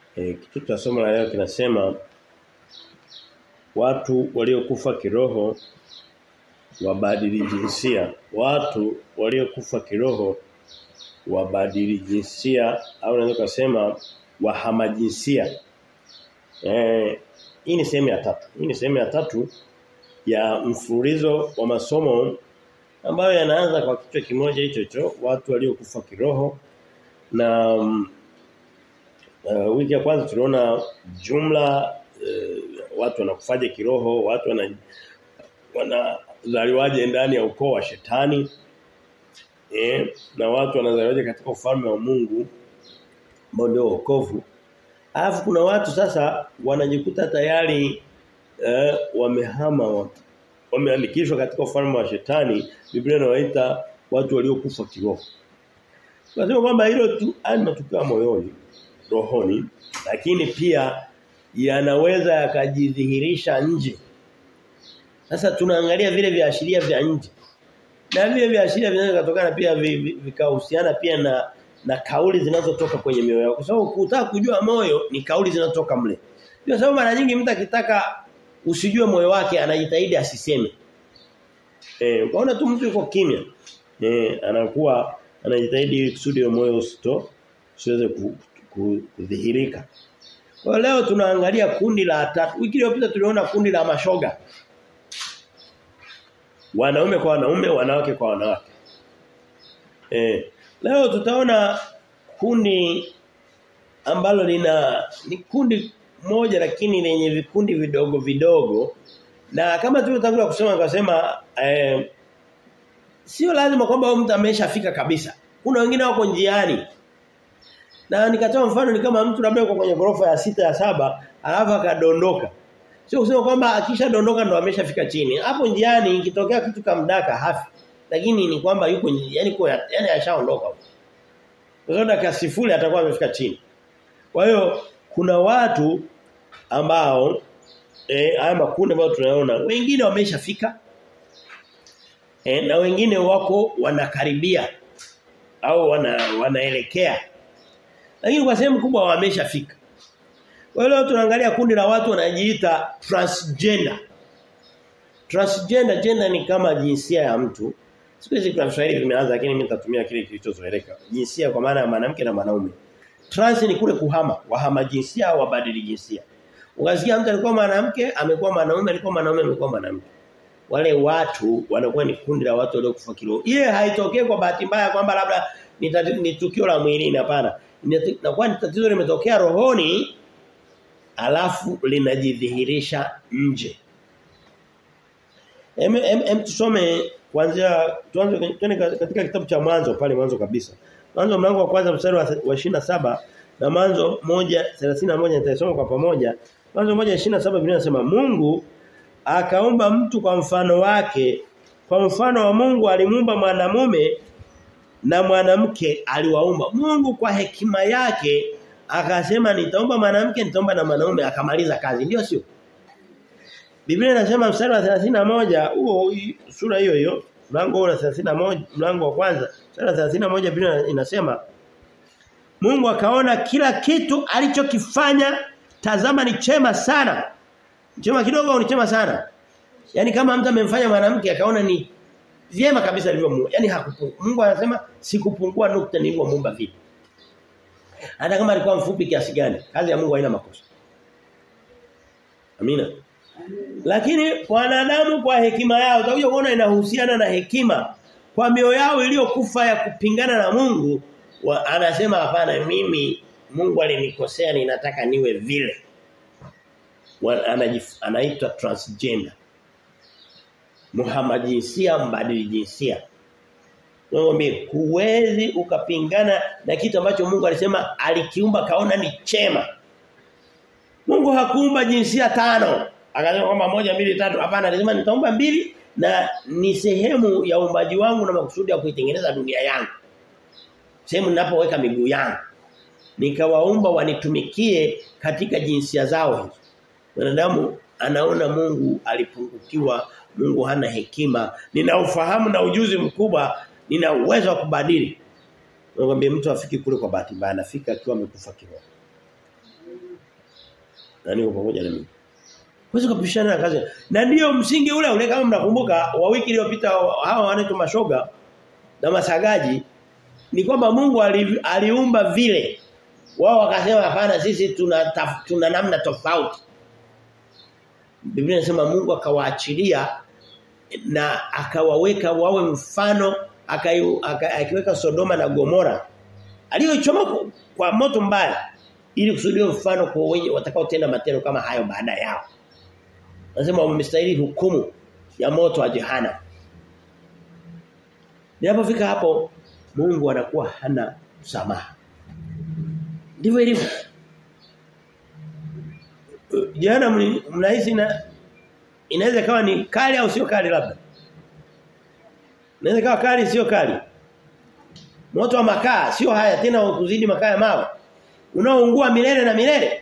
E, kitu cha somo la leo kinasema watu waliokufa kiroho wabadili jinsia. Watu waliokufa kiroho wabadili jinsia au unaweza kusema wahama jinsia. Eh hii ni sehemu ya tatu. Hii ni sehemu ya tatu ya mfululizo wa masomo ambayo yanaanza kwa kichwa kimoja hicho hicho watu waliokufa kiroho na um, uh, wiki ya kwanza tuliona jumla uh, watu wanakufaje kiroho, watu wana wanazaliwaje ndani ya ukoo wa shetani. Eh, na watu wanazaliwaje katika ufalme wa Mungu ambao ndio wokovu. Alafu kuna watu sasa wanajikuta tayari eh, wamehama wameandikishwa katika ufalme wa shetani. Biblia inawaita watu waliokufa kiroho. Tunasema kwamba hilo tu ani matukio moyoni, rohoni, lakini pia yanaweza yakajidhihirisha nje. Sasa tunaangalia vile viashiria vya nje. Na vile viashiria vinaweza kutokana pia vikahusiana pia na na kauli zinazotoka kwenye mioyo yako. Kwa sababu kutaka kujua moyo ni kauli zinazotoka mle. Ndio sababu mara nyingi mtu akitaka usijue moyo wake anajitahidi asiseme. Eh, ukaona tu mtu yuko kimya. Eh, anakuwa anajitahidi kusudi moyo usito usiweze kudhihirika. Kwa leo tunaangalia kundi la tatu. Wiki iliyopita tuliona kundi la mashoga. Wanaume kwa wanaume, wanawake kwa wanawake. Eh, leo tutaona kundi ambalo lina ni kundi moja lakini lenye vikundi vidogo vidogo. Na kama tulivyotangulia kusema akasema eh, sio lazima kwamba mtu ameshafika kabisa. Kuna wengine wako njiani. Na nikatoa mfano ni kama mtu labda yuko kwenye gorofa ya sita ya saba alafu akadondoka. Sio kusema kwamba akishadondoka ndo ameshafika chini. Hapo njiani ikitokea kitu kamdaka hafi. Lakini ni kwamba yuko yani kwa yani ashaondoka. Kwa sababu dakika sifuri atakuwa amefika chini. Kwa hiyo kuna watu ambao eh haya makundi ambayo tunaona wengine wameshafika eh, na wengine wako wanakaribia au wana wanaelekea lakini kwa sehemu kubwa wameshafika kwa hiyo tunaangalia kundi la watu wanajiita transgender transgender gender ni kama jinsia ya mtu siku hizi kwa Kiswahili vimeanza lakini mimi nitatumia kile kilichozoeleka jinsia kwa maana ya mwanamke na mwanaume trans ni kule kuhama wahama jinsia au wabadili jinsia Ukasikia mtu alikuwa mwanamke, amekuwa mwanaume, alikuwa mwanaume, amekuwa mwanamke. Wale watu wanakuwa ni kundi la watu waliokufa kiroho. Ile haitokei kwa bahati mbaya kwamba labda ni, ni tukio la mwilini hapana. Inakuwa ni tatizo limetokea rohoni alafu linajidhihirisha nje. Em, em, em tusome kuanzia tuanze katika kitabu cha mwanzo pale mwanzo kabisa. Mwanzo mlango wa kwanza mstari wa 27 na mwanzo 1:31 nitasoma kwa pamoja. Mwanzo 1:27 Biblia inasema Mungu akaumba mtu kwa mfano wake. Kwa mfano wa Mungu alimuumba mwanamume na mwanamke aliwaumba. Mungu kwa hekima yake akasema nitaumba mwanamke nitaumba na mwanaume akamaliza kazi. Ndio sio? Biblia inasema mstari wa 31 huo sura hiyo hiyo mlango wa 31 mlango wa kwanza mstari wa 31 Biblia inasema Mungu akaona kila kitu alichokifanya tazama ni chema sana. Chema kidogo au ni chema sana? Yaani kama mtu amemfanya mwanamke akaona ni vyema kabisa alivyomuumba. Yaani hakupungua. Mungu anasema sikupungua nukta nilivyomuumba vipi. Hata kama alikuwa mfupi kiasi gani, kazi ya Mungu haina makosa. Amina. Lakini wanadamu kwa hekima yao utakuja kuona inahusiana na hekima kwa mioyo yao iliyokufa ya kupingana na Mungu wa, anasema hapana mimi Mungu alinikosea ninataka niwe vile. Anaitwa transgender. Muhammad jinsia mbadili jinsia. Ngombe huwezi ukapingana na kitu ambacho Mungu alisema alikiumba kaona ni chema. Mungu hakuumba jinsia tano. Akasema kwamba moja mbili tatu hapana alisema nitaumba mbili na ni sehemu ya uumbaji wangu na makusudi ya kuitengeneza dunia yangu sehemu ninapoweka miguu yangu nikawaumba wanitumikie katika jinsia zao hizo wanadamu anaona Mungu alipungukiwa Mungu hana hekima nina ufahamu na ujuzi mkubwa nina uwezo wa kubadili Ngombe mtu afiki kule kwa bahati mbaya anafika akiwa amekufa kiroho Na niko pamoja na mimi. Huwezi kupishana na kazi. Na ndiyo msingi ule ule kama mnakumbuka wa wiki iliyopita hawa wanaitwa mashoga na masagaji ni kwamba Mungu ali, aliumba vile. Wao wakasema hapana sisi tuna taf, tuna namna tofauti. Biblia inasema Mungu akawaachilia na akawaweka wawe mfano akiweka Sodoma na Gomora aliyochoma kwa moto mbaya ili kusudia mfano kwa wenye watakao tenda matendo kama hayo baada yao. Nasema wamestahili hukumu ya moto wa jehanamu. Ninapofika hapo Mungu anakuwa hana msamaha. Ndivyo ilivyo. Jehanamu mnahisi na inaweza kawa ni kali au sio kali labda. Inaweza kawa kali sio kali. Moto wa makaa sio haya tena kuzidi makaa ya mawe. Unaoungua milele na milele.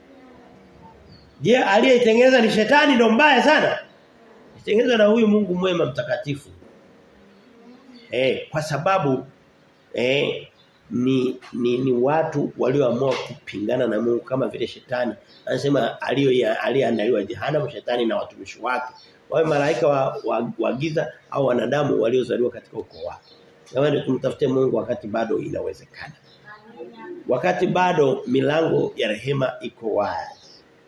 Je, aliyeitengeneza ni shetani ndo mbaya sana? Itengenezwa na huyu Mungu mwema mtakatifu. Eh, kwa sababu eh ni, ni ni watu walioamua kupingana na Mungu kama vile shetani. Anasema aliyoandaliwa jehanamu shetani na watumishi wake. Wawe malaika wa, wa, wa giza au wanadamu waliozaliwa katika ukoo wake. Jamani tumtafute Mungu wakati bado inawezekana. Wakati bado milango ya rehema iko wazi.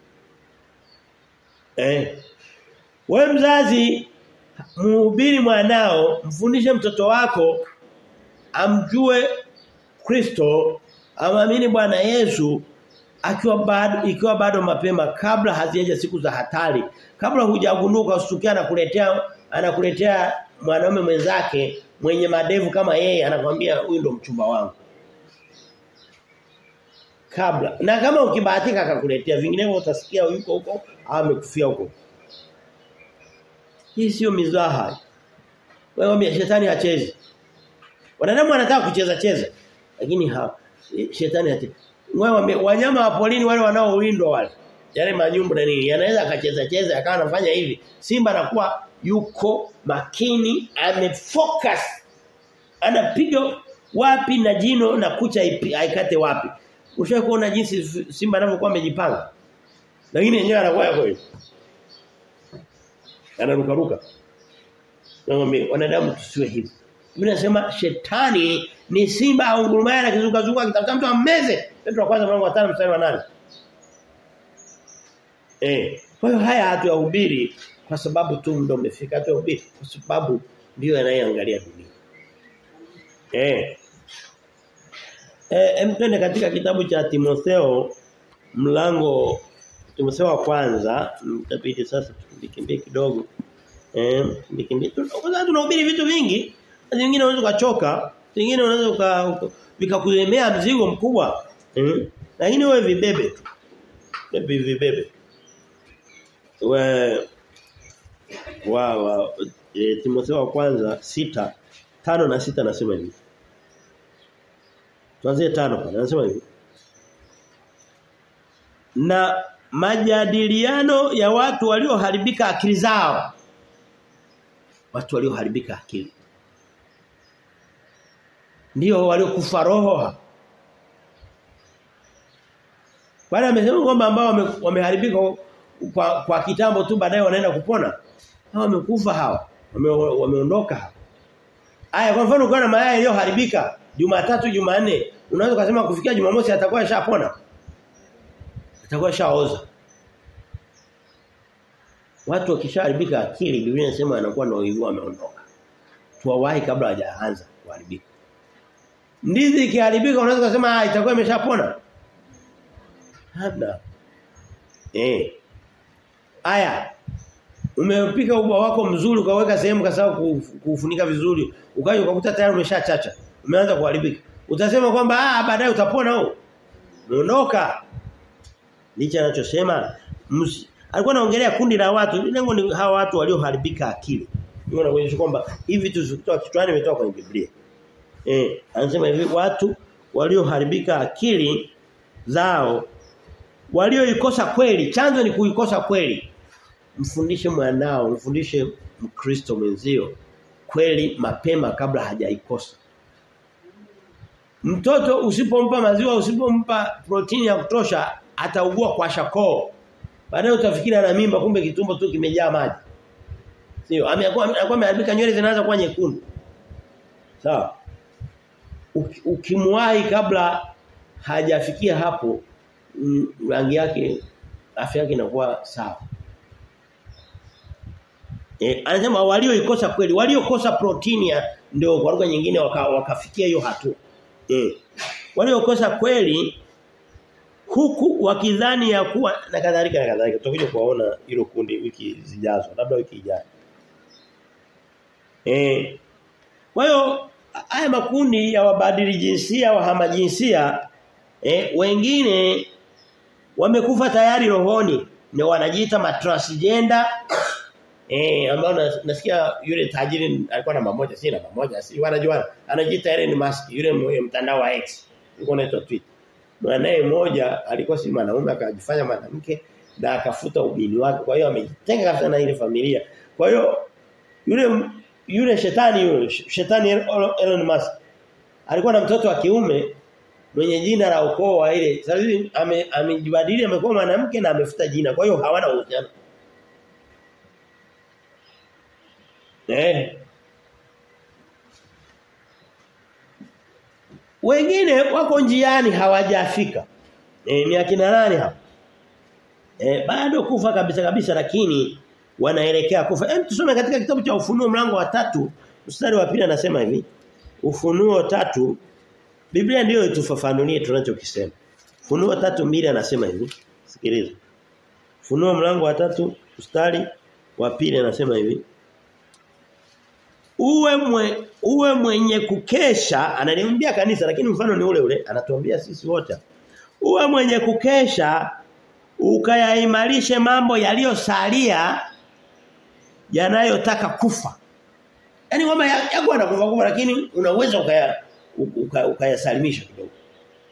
Eh. Wewe mzazi mhubiri mwanao, mfundishe mtoto wako amjue Kristo, amamini Bwana Yesu akiwa bado ikiwa bado mapema kabla hazijaja siku za hatari. Kabla hujagunduka ustukia anakuletea anakuletea mwanaume mwenzake mwenye madevu kama yeye anakwambia huyu ndo mchumba wangu. Kabla na kama ukibahatika akakuletea vinginevyo utasikia yuko huko amekufia huko. Hii sio mizaha. Wewe shetani hachezi. Wanadamu wanataka kucheza cheza lakini ha, shetani hachezi. Wewe wanyama wa polini wale wanaowindwa wale yale manyumbu na nini yanaweza akacheza cheza akawa anafanya hivi. Simba anakuwa yuko makini amefocus anapiga wapi na jino na kucha aikate wapi. Ushawahi kuona jinsi simba anavyokuwa amejipanga? Lakini yenyewe anakuwa yako hivi. Anaruka ruka. Naomba wanadamu tusiwe hivi. Biblia inasema shetani ni simba au ngurumaya na kizuka zuka akitafuta mtu ammeze. Petro wa kwanza mlango wa 5 mstari wa 8. Eh, kwa hiyo haya hatuyahubiri kwa sababu tu ndio umefika hatuyahubiri kwa sababu ndio yanayeangalia dunia. Eh. Eh, twende katika kitabu cha Timotheo mlango Timotheo wa kwanza mtabidi sasa tukimbie kidogo. Eh, tukimbie tunaweza tunahubiri vitu vingi, vingine unaweza kuchoka, vingine unaweza vikakulemea mzigo mkubwa. Eh, lakini wewe vibebe tu. Bebe vibebe. We wa wa e, Timotheo wa kwanza sita tano na sita nasema hivi. Tuanzie tano pale. Anasema hivi. Na majadiliano ya watu walioharibika akili zao. Watu walioharibika akili. Ndio waliokufa roho. Bwana amesema kwamba ambao wameharibika kwa, kwa kitambo tu baadaye wanaenda kupona. Hao wamekufa hawa. Wame, wameondoka hawa. Aya kwa mfano ukiwa na mayai yaliyoharibika Jumatatu Jumanne unaweza kusema kufikia Jumamosi atakuwa ashapona. Atakuwa shaoza. Watu wakishaharibika akili Biblia inasema anakuwa na uivu ameondoka. Tuwawahi kabla hajaanza kuharibika. Ndizi ikiharibika unaweza kusema itakuwa imeshapona. Hamna. Eh. Aya. Umepika ubwa wako mzuri ukaweka sehemu kasahau kufunika vizuri, ukaja ukakuta tayari umeshachacha. Umeanza kuharibika. Utasema kwamba ah baadaye utapona huo. Muondoka. Licha anachosema alikuwa anaongelea kundi la watu, lengo ni hawa watu walioharibika akili. Ndio anakuonyesha kwamba hivi vitu vikitoka kichwani vimetoka kwenye Biblia. Eh, anasema hivi watu walioharibika akili zao walioikosa kweli, chanzo ni kuikosa kweli. Mfundishe mwanao, mfundishe Mkristo mwenzio kweli mapema kabla hajaikosa. Mtoto usipompa maziwa, usipompa protini ya kutosha, ataugua kwa shakoo. Baadaye utafikiri ana mimba kumbe kitumbo tu kimejaa maji. Sio, amekuwa ameharibika nywele zinaanza kuwa nyekundu. Sawa. Ukimwahi kabla hajafikia hapo rangi yake afya yake inakuwa sawa. Eh anasema walioikosa kweli, waliokosa protini ndio kwa lugha nyingine wakafikia waka hiyo hatua. Eh. Waliokosa kweli huku wakidhani ya kuwa na kadhalika na kadhalika tutakuja kuwaona hilo kundi wiki zijazo labda wiki ijayo. Eh. Kwa hiyo haya makundi ya wabadili jinsia wahama jinsia eh, wengine wamekufa tayari rohoni na wanajiita matransgender eh ambao nasikia yule tajiri alikuwa namba moja si namba moja si wanajua anajiita Elon Musk yule mtandao wa X yuko anaitwa Twitter mwanae mmoja alikuwa si mwanaume akajifanya mwanamke na akafuta ubini wake kwa hiyo amejitenga kabisa na ile familia kwa hiyo yule yule shetani yule shetani Elon Musk alikuwa na mtoto wa kiume mwenye jina la ukoo wa ile sasa hivi amejibadili ame amekuwa mwanamke na amefuta jina kwa hiyo hawana uhusiano eh wengine wako njiani hawajafika eh ni akina nani hapa eh bado kufa kabisa kabisa lakini wanaelekea kufa hem tusome katika kitabu cha ufunuo mlango wa tatu mstari wa pili anasema hivi ufunuo tatu Biblia ndiyo itufafanulie tunachokisema. Funuo tatu mbili anasema hivi. Sikiliza. Funuo mlango wa tatu mstari wa pili anasema hivi. Uwe mwe, uwe mwenye kukesha ananiambia kanisa lakini mfano ni ule ule anatuambia sisi wote. Uwe mwenye kukesha ukayaimarishe mambo yaliyosalia yanayotaka kufa. Yaani kwamba yako anakufa kufa lakini unaweza ukaya ukayasalimisha uka kidogo.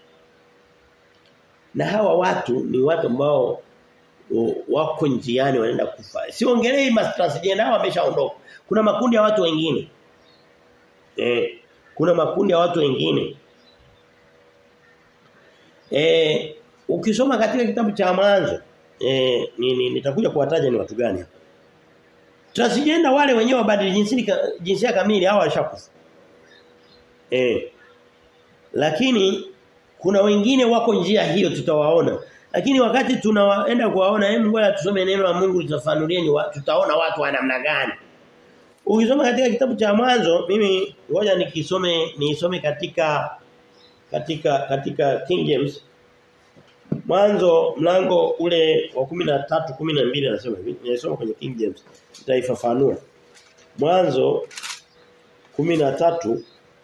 Na hawa watu ni watu ambao wako njiani wanaenda kufa. Siongelei mastransgender hao wameshaondoka. Kuna makundi ya watu wengine. Eh, kuna makundi ya watu wengine. Eh, ukisoma katika kitabu cha mwanzo eh ni, nitakuja kuwataja ni watu gani hapa. Transgender wale wenyewe wabadili jinsia jinsia kamili hao washakufa. Eh. Lakini kuna wengine wako njia hiyo tutawaona. Lakini wakati tunaenda kuwaona hebu ngoja tusome neno la Mungu litafanulie ni tutaona watu wa namna gani. Ukisoma katika kitabu cha mwanzo mimi ngoja nikisome niisome katika katika katika King James Mwanzo mlango ule wa 13 12 anasema hivi. Nimesoma kwenye King James. Nitaifafanua. Mwanzo 13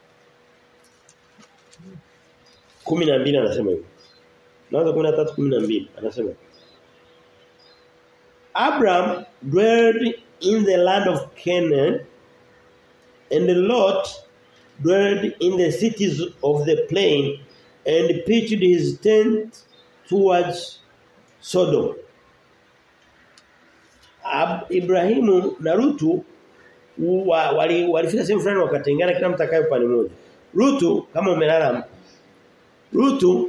12 anasema hivi. Mwanzo 13 12 anasema Abraham dwelled in the land of Canaan and Lot dwelled in the cities of the plain and pitched his tent towards Sodom. Ab Ibrahimu na Rutu wa, wali walifika sehemu fulani wakatengana kila mtu akae upande mmoja. Rutu kama umelala Rutu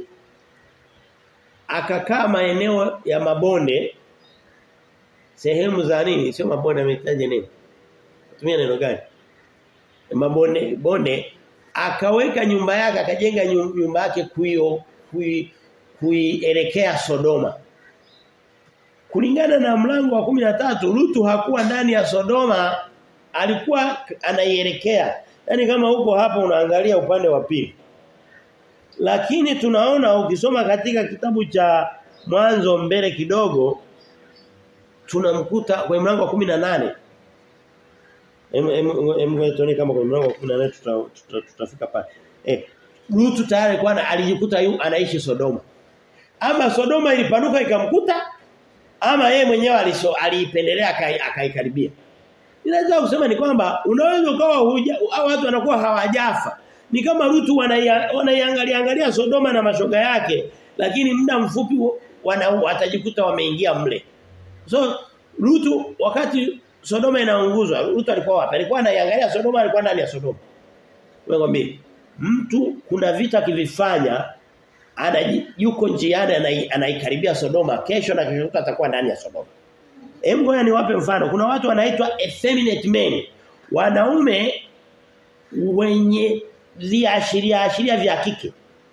akakaa maeneo ya mabonde sehemu za nini sio mabonde ametaja nini tumia neno gani mabonde bonde akaweka nyumba yake akajenga nyumba yake kuio kui kuielekea Sodoma kulingana na mlango wa 13 Rutu hakuwa ndani ya Sodoma alikuwa anaielekea yani kama huko hapa unaangalia upande wa pili lakini tunaona ukisoma katika kitabu cha mwanzo mbele kidogo tunamkuta kwa mlango wa 18 em em tuone kama kwa mlango wa 18 tutafika tuta, tuta, tuta pale eh Lutu tayari kwa alijikuta yu anaishi Sodoma ama Sodoma ilipanuka ikamkuta ama yeye mwenyewe aliipendelea akaikaribia Ninaweza kusema ni kwamba unaweza ukawa au watu wanakuwa hawajafa ni kama Rutu wanaiangalia angalia Sodoma na mashoga yake lakini muda mfupi wana watajikuta wameingia mle. So Rutu wakati Sodoma inaunguzwa Rutu alikuwa wapi? Alikuwa anaiangalia Sodoma alikuwa ndani ya Sodoma. Wewe mtu kuna vita kivifanya anaji yuko njiani anaikaribia Sodoma kesho na kesho atakuwa ndani ya Sodoma. Hem ngoja niwape mfano. Kuna watu wanaitwa effeminate men. Wanaume wenye viashiria ashiria vya kike.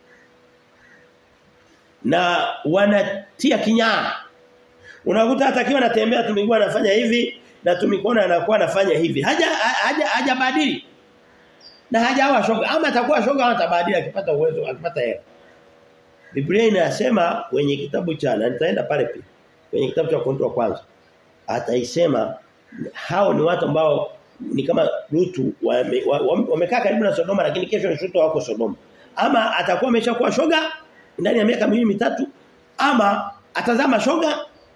Na wanatia kinyaa. Unakuta atakiwa anatembea tumigua anafanya hivi na tumikona anakuwa anafanya hivi. Haja haja hajabadili. Na hajawa shoga ama atakuwa shoga ama atabadili akipata uwezo akipata hela. Biblia inasema kwenye kitabu cha na nitaenda pale pia. Kwenye kitabu cha Korinto wa kwanza. Ataisema hao ni watu ambao ni kama Lutu wamekaa wame, wame karibu na Sodoma lakini kesho ni shuto wako Sodoma. Ama atakuwa ameshakuwa shoga ndani ya miaka miwili mitatu ama atazama shoga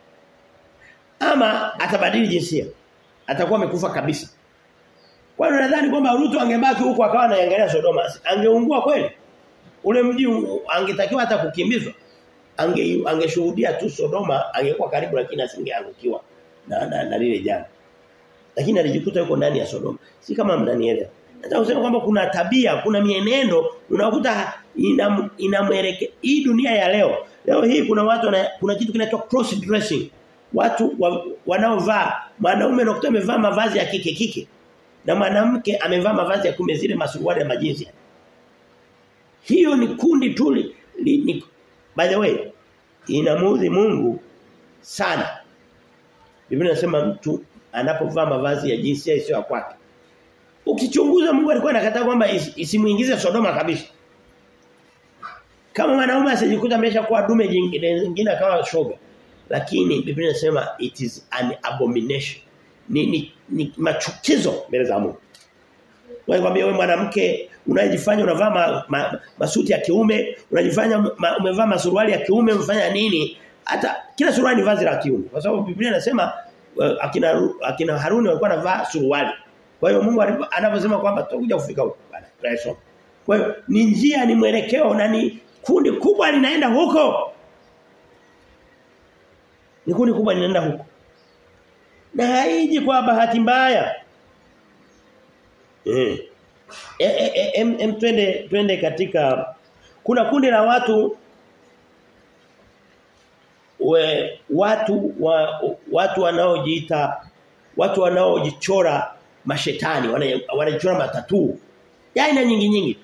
ama atabadili jinsia. Atakuwa amekufa kabisa. Kwa hiyo nadhani kwamba Lutu angebaki huko akawa anaangalia Sodoma. Angeungua kweli? Ule mji angetakiwa hata kukimbizwa. Ange angeshuhudia tu Sodoma angekuwa karibu lakini asingeangukiwa na na, na lile jana. Lakini alijikuta yuko ndani ya Sodoma. Si kama mnanielewa. Nataka kusema kwamba kuna tabia, kuna mienendo unakuta ina inamwelekea hii dunia ya leo. Leo hii kuna watu na, kuna kitu kinaitwa cross dressing. Watu wa, wanaovaa mwanaume anakuta amevaa mavazi ya kike kike na mwanamke amevaa mavazi ya kume zile masuruali ya majinsi. Hiyo ni kundi tu ni by the way inamudhi Mungu sana. Biblia inasema mtu anapovaa mavazi ya jinsia isiyo kwake. Ukichunguza Mungu alikuwa anakataa kwamba isimuingize Sodoma kabisa. Kama mwanaume asijikuta ameshakuwa dume jingine jingine akawa shoga. Lakini Biblia inasema it is an abomination. Ni, ni, ni machukizo mbele za Mungu. Wewe kwambia wewe mwanamke unajifanya unavaa ma, ma, masuti ya kiume, unajifanya ma, umevaa masuruali ya kiume, umefanya nini? Hata kila suruali ni vazi la kiume. Kwa sababu Biblia inasema uh, akina akina Haruni walikuwa wanavaa suruali. Kwa hiyo Mungu anaposema kwamba tutakuja kufika huko bana. Tunaisoma. Kwa hiyo ni njia ni mwelekeo na ni kundi kubwa linaenda huko. Ni kundi kubwa linaenda huko. Na haiji kwa bahati mbaya. Eh. Em e, e, em, em twende twende katika kuna kundi la watu we, watu wa, watu wanaojiita watu wanaojichora mashetani wanajichora matatu ya aina nyingi nyingi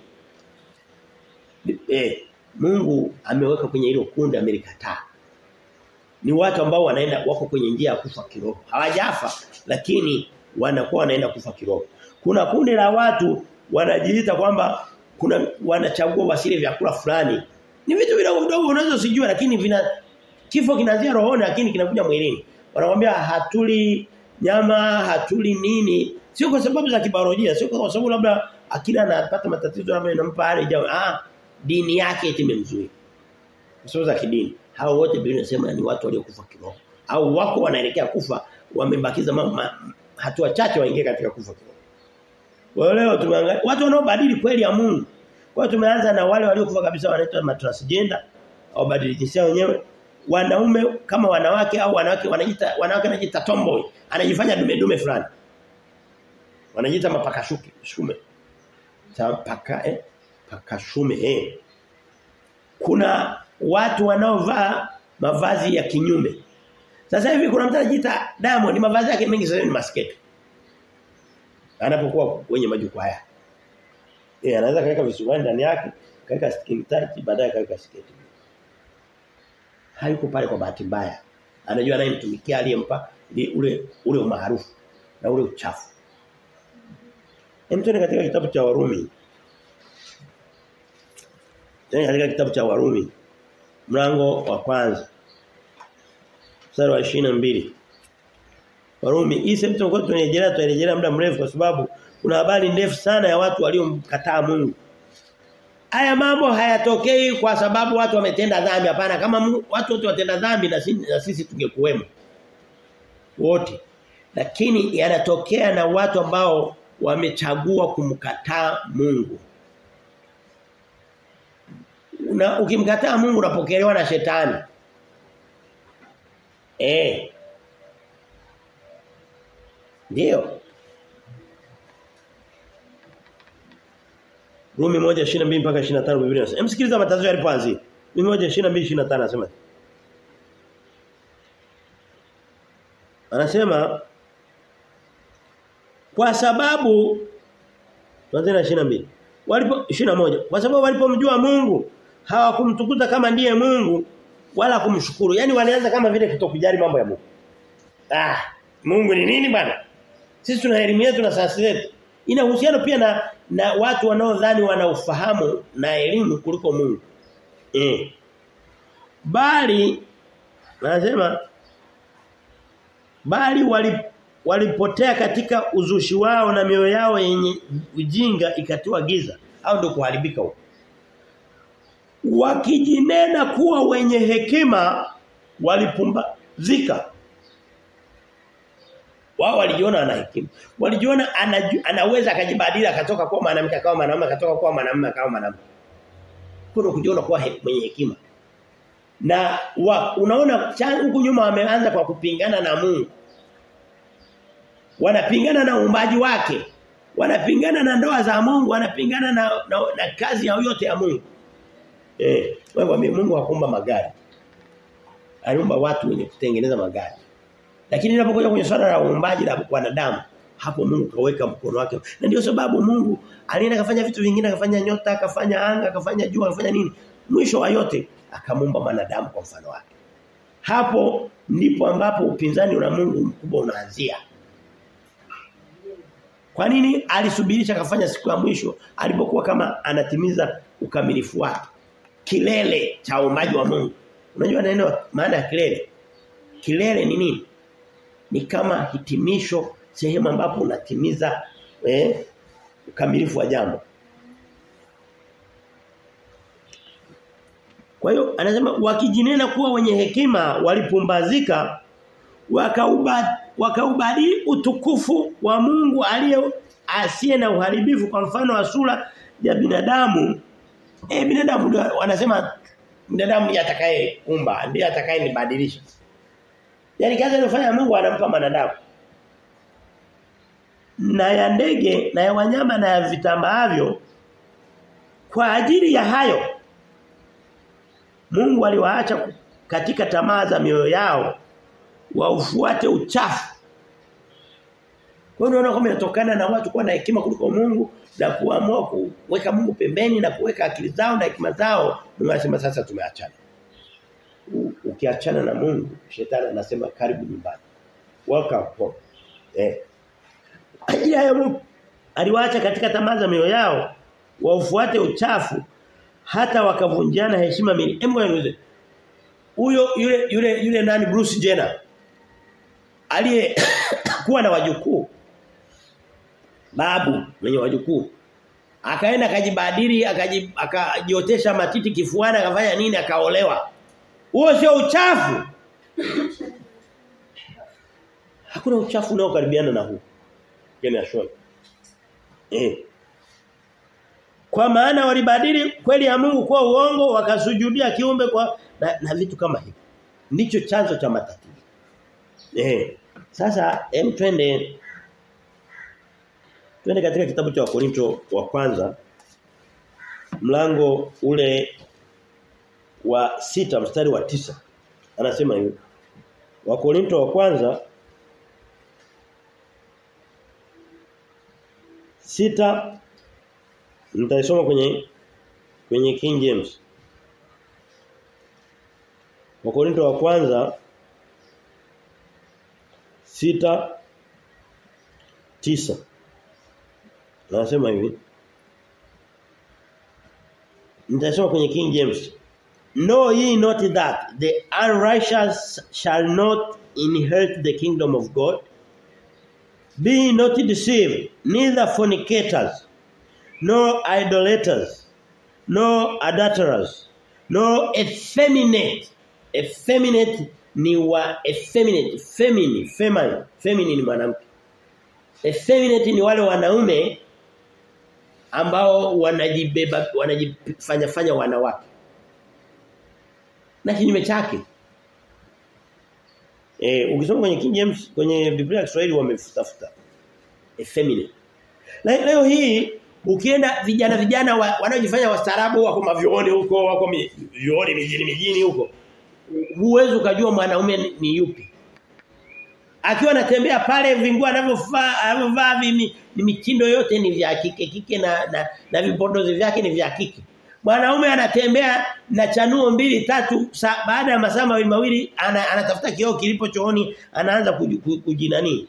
eh Mungu ameweka kwenye hilo kundi amelikataa ni watu ambao wanaenda wako kwenye njia ya kufa kiroho hawajafa lakini wanakuwa wanaenda kufa kiroho kuna kundi la watu wanajiita kwamba kuna wanachagua wasile vyakula fulani ni vitu vidogo vidogo unaweza usijue lakini vina kifo kinaanzia rohoni lakini kinakuja mwilini wanakuambia hatuli nyama hatuli nini sio kwa sababu za kibiolojia sio kwa sababu labda akila anapata matatizo labda inampa hali jamaa ah dini yake itimemzuia sio za kidini hao wote Biblia inasema ni watu waliokufa kiroho au wako wanaelekea kufa wamebakiza hatua chache waingie katika kufa kiroho kwa leo tumeangalia watu wanaobadili kweli ya Mungu kwa tumeanza na wale waliokufa kabisa wanaitwa matransgender au badili jinsia wenyewe wanaume kama wanawake au wanawake wanajiita wanawake wanajiita tomboy anajifanya dume dume fulani wanajiita mapakashuke shume paka eh pakashume eh kuna watu wanaovaa mavazi ya kinyume sasa hivi kuna mtu anajiita Diamond mavazi yake mengi sasa ni masketi anapokuwa kwenye majukwaa yake eh anaweza kaweka visuruali ndani yake kaweka skin tight baadaye kaweka sketi hayuko pale kwa bahati mbaya anajua anayemtumikia aliyempa ule ule umaarufu na ule uchafu Hem katika kitabu cha Warumi Tena katika kitabu cha Warumi mlango wa kwanza mstari wa 22 Warumi hii sehemu tunakuwa tunarejelea tunarejelea muda mrefu kwa sababu kuna habari ndefu sana ya watu waliomkataa Mungu Haya mambo hayatokei kwa sababu watu wametenda dhambi hapana kama Mungu, watu wote watenda dhambi na sisi, na sisi tungekuwemo wote lakini yanatokea na watu ambao wamechagua kumkataa Mungu una ukimkataa Mungu unapokelewa na shetani eh ndio Rumi 1:22 mpaka 25 Biblia inasema. Msikiliza matatizo yalipoanzia. 122 25 anasema Anasema kwa sababu tuanze na 22 walipo 21 kwa sababu walipomjua Mungu hawakumtukuza kama ndiye Mungu wala kumshukuru yani walianza kama vile kutokujali mambo ya Mungu ah Mungu ni nini bwana sisi tuna elimu yetu na sayansi yetu ina uhusiano pia na na watu wanaodhani wana ufahamu na elimu kuliko Mungu eh bali anasema bali wali walipotea katika uzushi wao na mioyo yao yenye ujinga ikatiwa giza au ndio kuharibika huko wakijinena kuwa wenye hekima walipumbazika wao walijiona ana hekima walijiona anaju, anaweza akajibadili akatoka kuwa mwanamke akawa mwanamume akatoka kuwa mwanamume akawa mwanamke kuna kujiona kuwa he, mwenye hekima na wa, unaona huku nyuma wameanza kwa kupingana na Mungu wanapingana na uumbaji wake wanapingana na ndoa za Mungu wanapingana na, na, na kazi ya yote ya Mungu eh wewe Mungu hakuumba magari aliumba watu wenye kutengeneza magari lakini inapokuja kwenye swala la uumbaji la wanadamu hapo Mungu kaweka mkono wake na ndio sababu Mungu alienda kafanya vitu vingine akafanya nyota akafanya anga akafanya jua akafanya nini mwisho wa yote akamuumba mwanadamu kwa mfano wake hapo ndipo ambapo upinzani na Mungu mkubwa unaanzia kwa nini alisubirisha akafanya siku ya mwisho alipokuwa kama anatimiza ukamilifu wake kilele cha uumbaji wa Mungu unajua neno maana ya kilele kilele ni nini ni kama hitimisho sehemu ambapo unatimiza eh, ukamilifu wa jambo Kwa hiyo anasema wakijinena kuwa wenye hekima walipumbazika wakauba wakaubadili utukufu wa Mungu aliye asiye na uharibifu kwa mfano wa sura ya binadamu eh binadamu wanasema binadamu ndiye atakayeumba ndiye atakayenibadilisha Yaani kazi anayofanya Mungu anampa manadamu. Na ya ndege na ya wanyama na ya vitambaavyo kwa ajili ya hayo Mungu aliwaacha katika tamaa za mioyo yao waufuate uchafu. Kwa hiyo unaona kama inatokana na watu kuwa na hekima kuliko Mungu na kuamua kuweka Mungu pembeni na kuweka akili zao na hekima zao. Mungu anasema sasa tumeachana ukiachana na Mungu shetani anasema karibu nyumbani welcome home eh ajili ya Mungu aliwaacha katika tamaa za mioyo yao waufuate uchafu hata wakavunjiana heshima mili hebu niulize huyo yule yule yule nani Bruce Jenner aliye kuwa na wajukuu babu mwenye wajukuu akaenda akajibadili akajiotesha matiti kifuani akafanya nini akaolewa huo sio uchafu. Hakuna uchafu unaokaribiana na huu. Yaani ashoni. Eh. Kwa maana walibadili kweli ya Mungu kwa uongo wakasujudia kiumbe kwa na, na vitu kama hivi. Ndicho chanzo cha matatizo. Eh. Sasa hem twende twende katika kitabu cha Wakorinto wa kwanza mlango ule wa sita mstari wa tisa anasema hivi Wakorinto wa kwanza sita nitaisoma kwenye kwenye King James Wakorinto wa kwanza sita tisa anasema hivi Nitasoma kwenye King James Know ye not that the unrighteous shall not inherit the kingdom of God? Be not deceived, neither fornicators, nor idolaters, nor adulterers, nor effeminate. Effeminate ni wa effeminate, feminine, feminine, feminine ni mwanamke. Effeminate ni wale wanaume ambao wanajibeba wanajifanya fanya wanawake na kinyume chake. Eh ukisoma kwenye King James kwenye Biblia ya Kiswahili wamefutafuta effeminate. Leo hii Ukienda vijana vijana wa, wanaojifanya wastaarabu wako mavioni huko, wako mi, vioni mijini mijini huko. Huwezi ukajua mwanaume ni, ni yupi. Akiwa anatembea pale vingua anavyovaa anavyovaa ni mitindo yote ni vya kike kike na na, na vipondozi vyake ni vya kike. Mwanaume anatembea na chanuo mbili tatu sa, baada ya masaa mawili mawili ana, anatafuta kioo kilipo chooni anaanza kujinani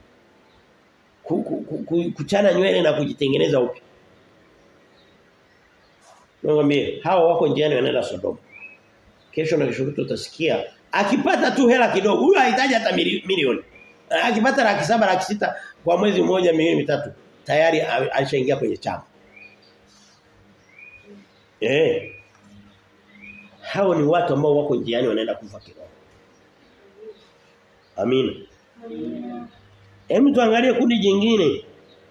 kuchana nywele na kujitengeneza upya. Ngombe hao wako njiani wanaenda Sodoma. Kesho na kesho utasikia akipata tu hela kidogo huyo hahitaji hata milioni. Akipata laki saba laki sita kwa mwezi mmoja milioni mitatu tayari alishaingia kwenye chama. Eh. Hao ni watu ambao wako njiani wanaenda kufa kiroho. Amina. Amina. Hebu tuangalie kundi jingine.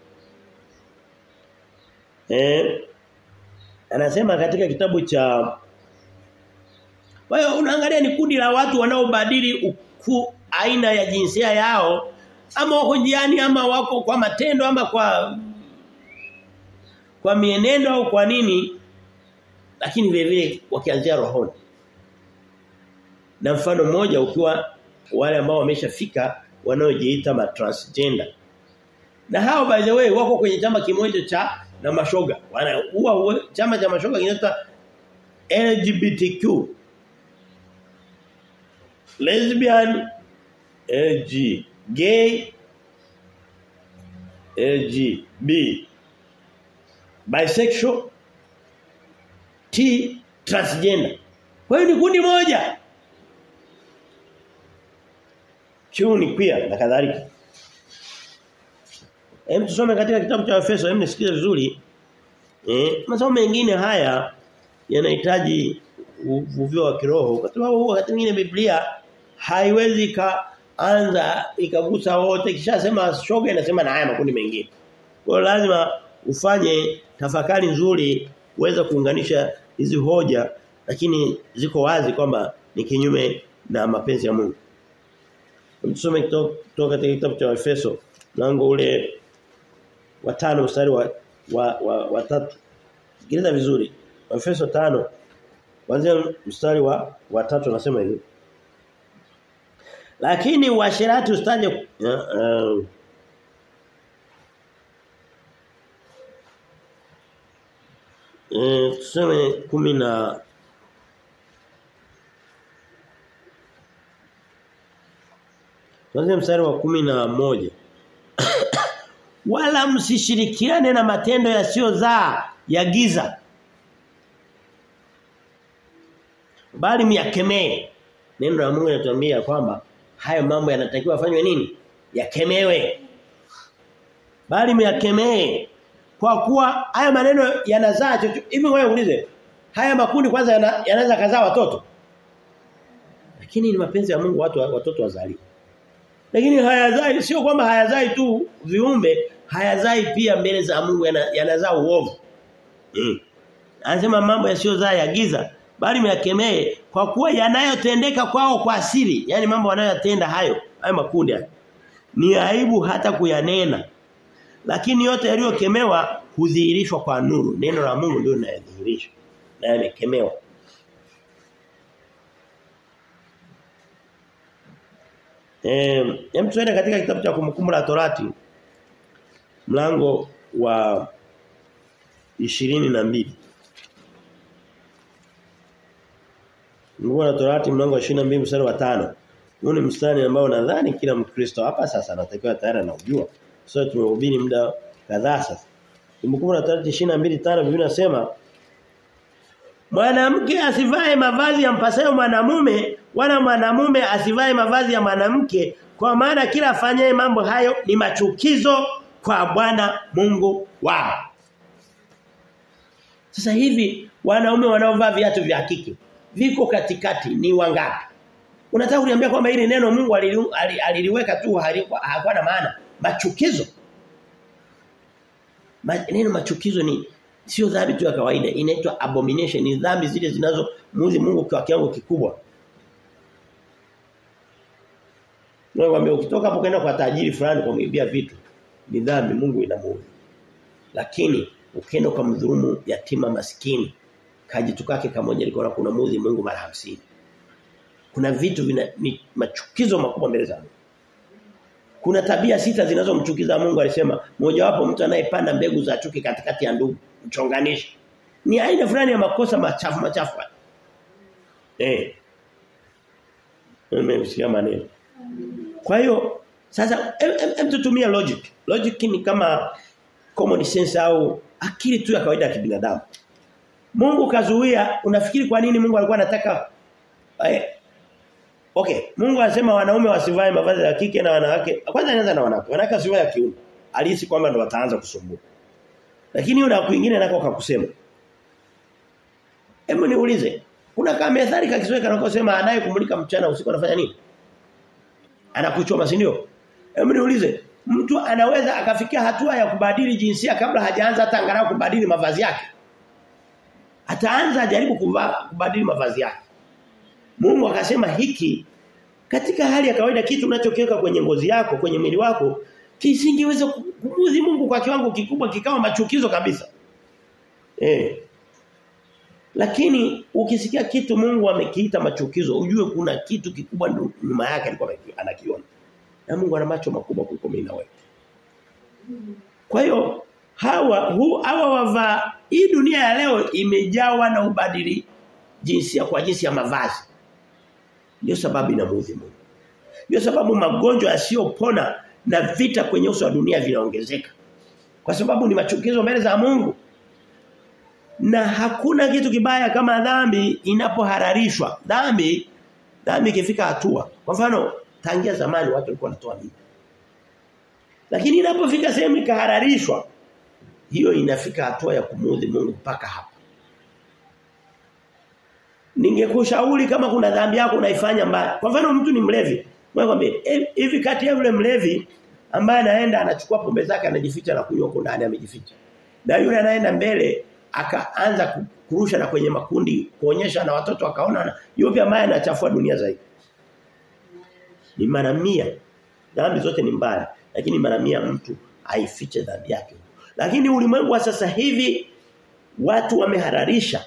Eh anasema katika kitabu cha Kwa hiyo unaangalia ni kundi la watu wanaobadili uku aina ya jinsia yao ama wako njiani ama wako kwa matendo ama kwa kwa mienendo au kwa nini lakini vile vile wakianzia rohoni. Na mfano mmoja ukiwa wale ambao wameshafika wanaojiita ma transgender. Na hao by the way wako kwenye chama kimoja cha na mashoga. Wana huwa chama cha mashoga kinaitwa LGBTQ. Lesbian LG gay LGB bisexual T transgender. Kwa hiyo ni kundi moja. Q ni queer na kadhalika. Hem tusome katika kitabu cha Efeso, hem nisikize vizuri. Eh, masomo mengine haya yanahitaji uvuvio wa kiroho kwa sababu wakati mwingine Biblia haiwezi kaanza ikagusa wote kishasema shoga inasema na haya makundi mengine. Kwa hiyo lazima ufanye tafakari nzuri uweze kuunganisha hizi hoja lakini ziko wazi kwamba ni kinyume na mapenzi ya Mungu. Tusome kutoka katika kitabu cha Efeso mlango ule wa tano mstari wa wa, wa, wa tatu. Sikiliza vizuri. Efeso tano kuanzia mstari wa wa tatu anasema hivi. Lakini uasherati usitaje uh, uh, Eh tuseme kumi na Tuanze mstari wa kumi na moja Wala msishirikiane na matendo yasiyozaa ya giza. Bali myakemee. Neno la Mungu linatuambia kwamba hayo mambo yanatakiwa afanywe nini? Yakemewe. Bali myakemee kwa kuwa haya maneno yanazaa chochote. Hivi wewe uulize, haya makundi kwanza yanaweza yana kazaa watoto? Lakini ni mapenzi ya Mungu watu watoto wazaliwe. Lakini hayazai sio kwamba hayazai tu viumbe, hayazai pia mbele za Mungu yanazaa uovu. Mm. Anasema mambo yasiyozaa ya giza bali myakemee kwa kuwa yanayotendeka kwao kwa asili, yani mambo wanayotenda hayo, hayo makundi hayo. Ni aibu hata kuyanena. Lakini yote yaliyokemewa hudhihirishwa kwa nuru. Neno la Mungu ndio linadhihirishwa. Na yamekemewa. Eh, hem tuende katika kitabu cha kumkumbuka la Torati. Mlango wa ishirini na mbili Mungu la Torati mlango wa 22 mstari wa 5. Huu ni mstari ambao nadhani kila Mkristo hapa sasa anatakiwa tayari anaujua. Sasa so, tumehubiri muda kadhaa sasa. Kumbukumbu la Torati 22:5 Biblia inasema Mwanamke asivae mavazi ya mpasayo mwanamume wala mwanamume asivae mavazi ya mwanamke kwa maana kila afanyaye mambo hayo ni machukizo kwa Bwana Mungu wao. Sasa hivi wanaume wanaovaa viatu vya kike viko katikati ni wangapi? Unataka kuniambia kwamba hili neno Mungu aliliweka tu hakuwa na maana machukizo. Ma, neno machukizo ni sio dhambi tu ya kawaida inaitwa abomination ni dhambi zile zinazomuudhi Mungu kwa kiwango kikubwa. Nakwambia ukitoka hapo kwenda kwa tajiri fulani kumwibia vitu ni dhambi Mungu inamuudhi. Lakini ukenda ukamdhulumu yatima maskini kajitu kake kamoja liko kuna muudhi Mungu mara hamsini kuna vitu vina ni machukizo makubwa mbele za Mungu kuna tabia sita zinazomchukiza Mungu alisema mojawapo mtu anayepanda mbegu za chuki katikati ya ndugu mchonganishi ni aina fulani ya makosa machafu machafu eh Nimesikia maneno. Kwa hiyo sasa em, em, em tutumia logic. Logic ni kama common sense au akili tu ya kawaida ya kibinadamu. Mungu kazuia, unafikiri kwa nini Mungu alikuwa anataka eh, Okay, Mungu anasema wanaume wasivae mavazi ya kike na wanawake. Kwanza anaanza na wanawake. Wanawake wasivae ya kiume. Alihisi kwamba ndo wataanza kusumbua. Lakini yule kwingine nako kakusema. Hebu niulize, kuna kama methali kakisweka nakosema anaye kumulika mchana usiku anafanya nini? Anakuchoma si ndio? Hebu niulize, mtu anaweza akafikia hatua ya kubadili jinsia kabla hajaanza hata angalau kubadili mavazi yake? Ataanza ajaribu kuvaa kubadili mavazi yake. Mungu akasema hiki katika hali ya kawaida kitu unachokiweka kwenye ngozi yako, kwenye mwili wako kisingeweza kumuudhi Mungu kwa kiwango kikubwa kikawa machukizo kabisa. Eh. Lakini ukisikia kitu Mungu amekiita machukizo, ujue kuna kitu kikubwa nyuma yake alikuwa anakiona. Na Mungu ana macho makubwa kuliko mimi na wewe. Kwa hiyo hawa hu, hawa wava hii dunia ya leo imejawa na ubadili jinsia kwa jinsi ya mavazi. Ndio sababu inamuudhi Mungu. Ndio sababu magonjwa yasiyopona na vita kwenye uso wa dunia vinaongezeka. Kwa sababu ni machukizo mbele za Mungu. Na hakuna kitu kibaya kama dhambi inapohararishwa. Dhambi dhambi ikifika hatua. Kwa mfano tangia zamani watu walikuwa wanatoa mimba. Lakini inapofika sehemu ikahararishwa hiyo inafika hatua ya kumuudhi Mungu mpaka hapa. Ningekushauri kama kuna dhambi yako unaifanya mbaya. Kwa mfano mtu ni mlevi. Mwambie hivi kati ya yule mlevi ambaye anaenda anachukua pombe zake anajificha na kunywa huko ndani amejificha. Na yule anaenda mbele akaanza kurusha na kwenye makundi kuonyesha na watoto akaona yupi ambaye anachafua dunia zaidi. Ni mara mia. Dhambi zote ni mbaya, lakini mara mia mtu aifiche dhambi yake. Lakini ulimwengu wa sasa hivi watu wamehararisha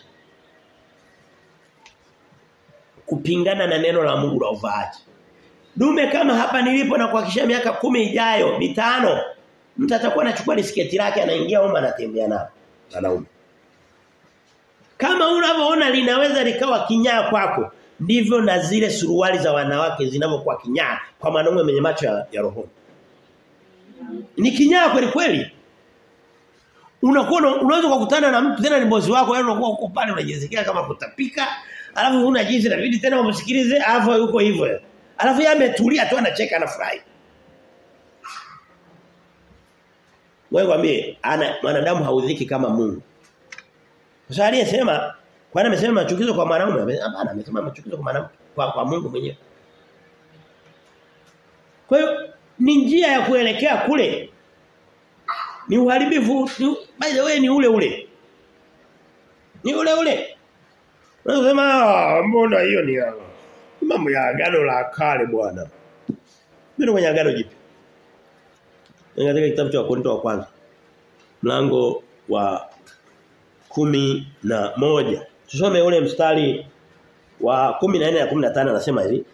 kupingana na neno la Mungu la uvaaji. Dume kama hapa nilipo na kuhakikisha miaka kumi ijayo, mitano, mtu atakuwa anachukua lisketi lake anaingia huko anatembea nalo. Wanaume. Kama unavyoona linaweza likawa kinyaa kwako, ndivyo na zile suruali za wanawake zinavyokuwa kinyaa kwa mwanaume mwenye macho ya, ya roho. Ni kinyaa kweli kweli. Unakuwa unaweza kukutana na mtu tena ni bosi wako, yaani unakuwa uko pale unajisikia kama kutapika, alafu huna jinsi inabidi tena umsikilize, alafu yuko hivyo. Alafu yeye ametulia tu anacheka anafurahi. Wewe kwambie ana mwanadamu haudhiki kama Mungu. Sasa aliyesema kwani amesema machukizo kwa mwanaume? Hapana, amesema machukizo kwa mwanamke kwa, kwa Mungu mwenyewe. Kwa hiyo ni njia ya kuelekea kule. Ni uharibifu, ni, by the way ni ule ule. Ni ule ule. Unasema mbona hiyo ni mambo ya agano la kale bwana. Mimi kwenye agano jipya. Katika kitabu cha Wakorintho wa kwanza. Mlango wa kumi na moja. Tusome ule mstari wa 14 na 15 anasema hivi.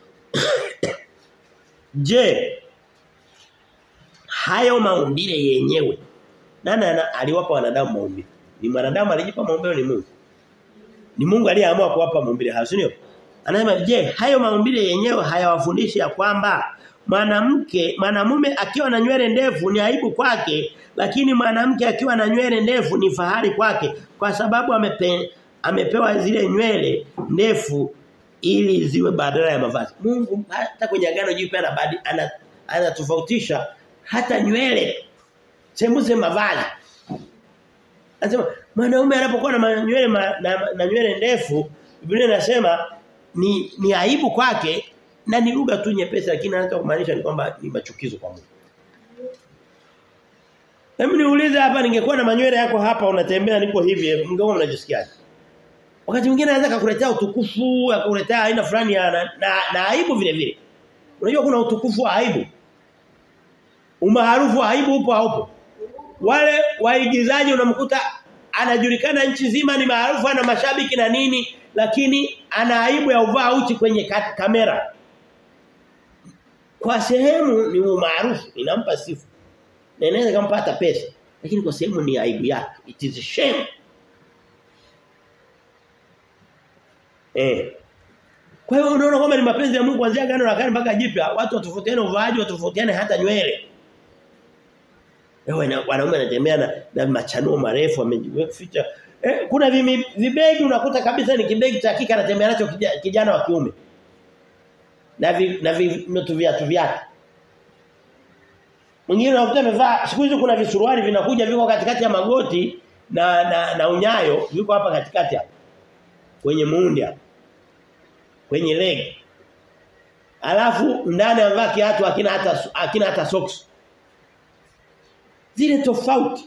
Je, hayo maumbile yenyewe nani aliwapa wanadamu maumbile? Ni mwanadamu alijipa maumbile ni Mungu. Ni Mungu aliyeamua kuwapa maumbile hayo, sio? Anasema je, hayo maumbile yenyewe hayawafundishi ya kwamba mwanamke mwanamume akiwa na nywele ndefu ni aibu kwake, lakini mwanamke akiwa na nywele ndefu ni fahari kwake kwa sababu amepe, amepewa zile nywele ndefu ili ziwe badala ya mavazi. Mungu hata kwenye agano jipya anabadi anatofautisha ana hata nywele sembuse mavazi. Anasema mwanaume anapokuwa na nywele ma, na, na nywele ndefu Biblia inasema ni ni aibu kwake na ni lugha tu nyepesi lakini anataka kumaanisha ni kwamba ni machukizo kwa Mungu. Hebu niulize hapa ningekuwa na manywele yako hapa unatembea niko hivi mngekuwa mnajisikiaje? Wakati mwingine anaweza kukuletea utukufu, akakuletea aina fulani ya na, na, na aibu vile vile. Unajua kuna utukufu wa aibu. Umaarufu wa aibu upo haupo. Wale waigizaji unamkuta anajulikana nchi nzima ni maarufu ana mashabiki na nini lakini ana aibu ya uvaa uchi kwenye ka kamera. Kwa sehemu ni umaarufu inampa sifa. Na inaweza kumpata pesa lakini kwa sehemu ni aibu yake. It is a shame. Eh. Kwa hiyo unaona kwamba ni mapenzi ya Mungu kuanzia agano la kale mpaka jipya, watu watofautiane uvaaji, watofautiane hata nywele. Wewe wanaume wanatembea na, na machanuo marefu wamejificha. Eh, kuna vimi, vibegi unakuta kabisa ni kibegi cha kike anatembea nacho kijana, kijana wa kiume. Na vi, na viatu viatu vyake. Mwingine unakuta amevaa siku hizo kuna visuruali vinakuja viko katikati ya magoti na na, na unyayo viko hapa katikati hapa. Kwenye muundi hapa. Kwenye leg. Alafu ndani amevaa kiatu akina hata akina hata socks. Zile tofauti.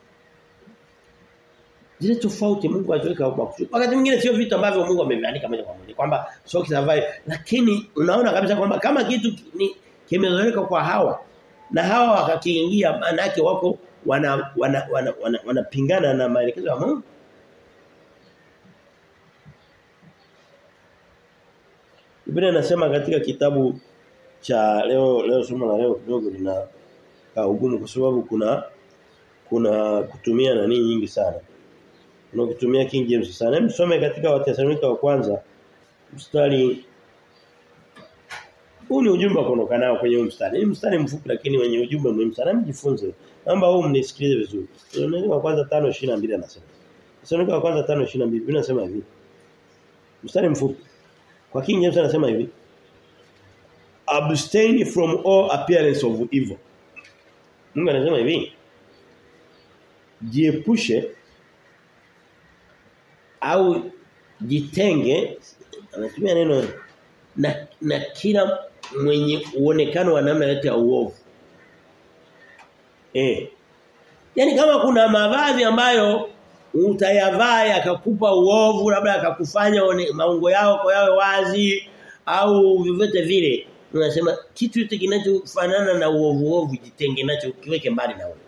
Zile tofauti Mungu aliweka kwa kusudi. Wakati mwingine sio vitu ambavyo Mungu ameviandika moja kwa moja kwamba socks zavai lakini unaona kabisa kwamba kama kitu ni kimezoeleka kwa hawa na hawa wakakiingia maana yake wako wana wana wanapingana wana, wana, wana na maelekezo ya Mungu. Biblia inasema katika kitabu cha leo leo somo la leo kidogo lina ugumu kwa sababu kuna kuna kutumia nani nyingi sana. Kuna kutumia King James sana. Hebu some katika Wathesalonika wa kwanza mstari huu ni ujumbe wa kuondoka nao kwenye huu mstari. Ni mstari mfupi lakini wenye ujumbe muhimu sana. Mjifunze. Naomba huu mnisikilize vizuri. Wathesalonika wa kwanza 5:22 anasema. Wathesalonika wa kwanza 5:22 Biblia inasema hivi. Mstari mfupi. Kwa King James anasema hivi. Abstain from all appearance of evil. Mungu anasema hivi. Jiepushe au jitenge anatumia neno na, na kila mwenye uonekano wa namna yote ya uovu. Eh. Yaani kama kuna mavazi ambayo utayavaa yakakupa uovu labda yakakufanya maungo yao kwa yawe wazi au vyovyote vile unasema kitu yote kinachofanana na uovu uovu jitenge nacho kiweke mbali na wewe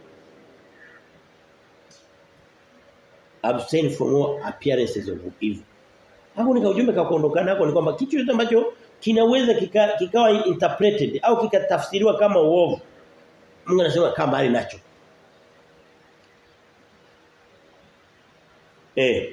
abstain from all appearances of evil hapo nika ujumbe ka kuondokana nako ni kwamba kitu yote ambacho kinaweza kika, kikawa interpreted au kikatafsiriwa kama uovu Mungu anasema kaa mbali nacho Eh.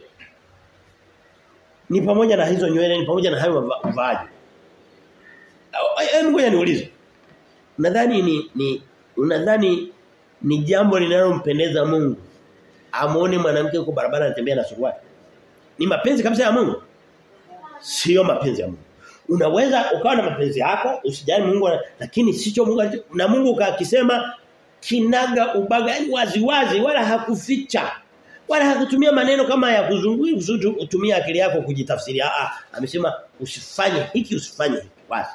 Ni pamoja na hizo nywele, ni pamoja na hayo mavazi. Hebu ngoja niulize. Unadhani ni ni unadhani ni jambo linalompendeza Mungu? Amuone mwanamke yuko barabara anatembea na suruali. Ni mapenzi kabisa ya Mungu? Sio mapenzi ya Mungu. Unaweza ukawa na mapenzi yako, usijali Mungu lakini sicho Mungu na Mungu akisema kinaga ubaga yani wazi wazi wala hakuficha wala hakutumia maneno kama ya kuzungui kusudi utumie akili yako kujitafsiri ah amesema usifanye hiki usifanye hiki basi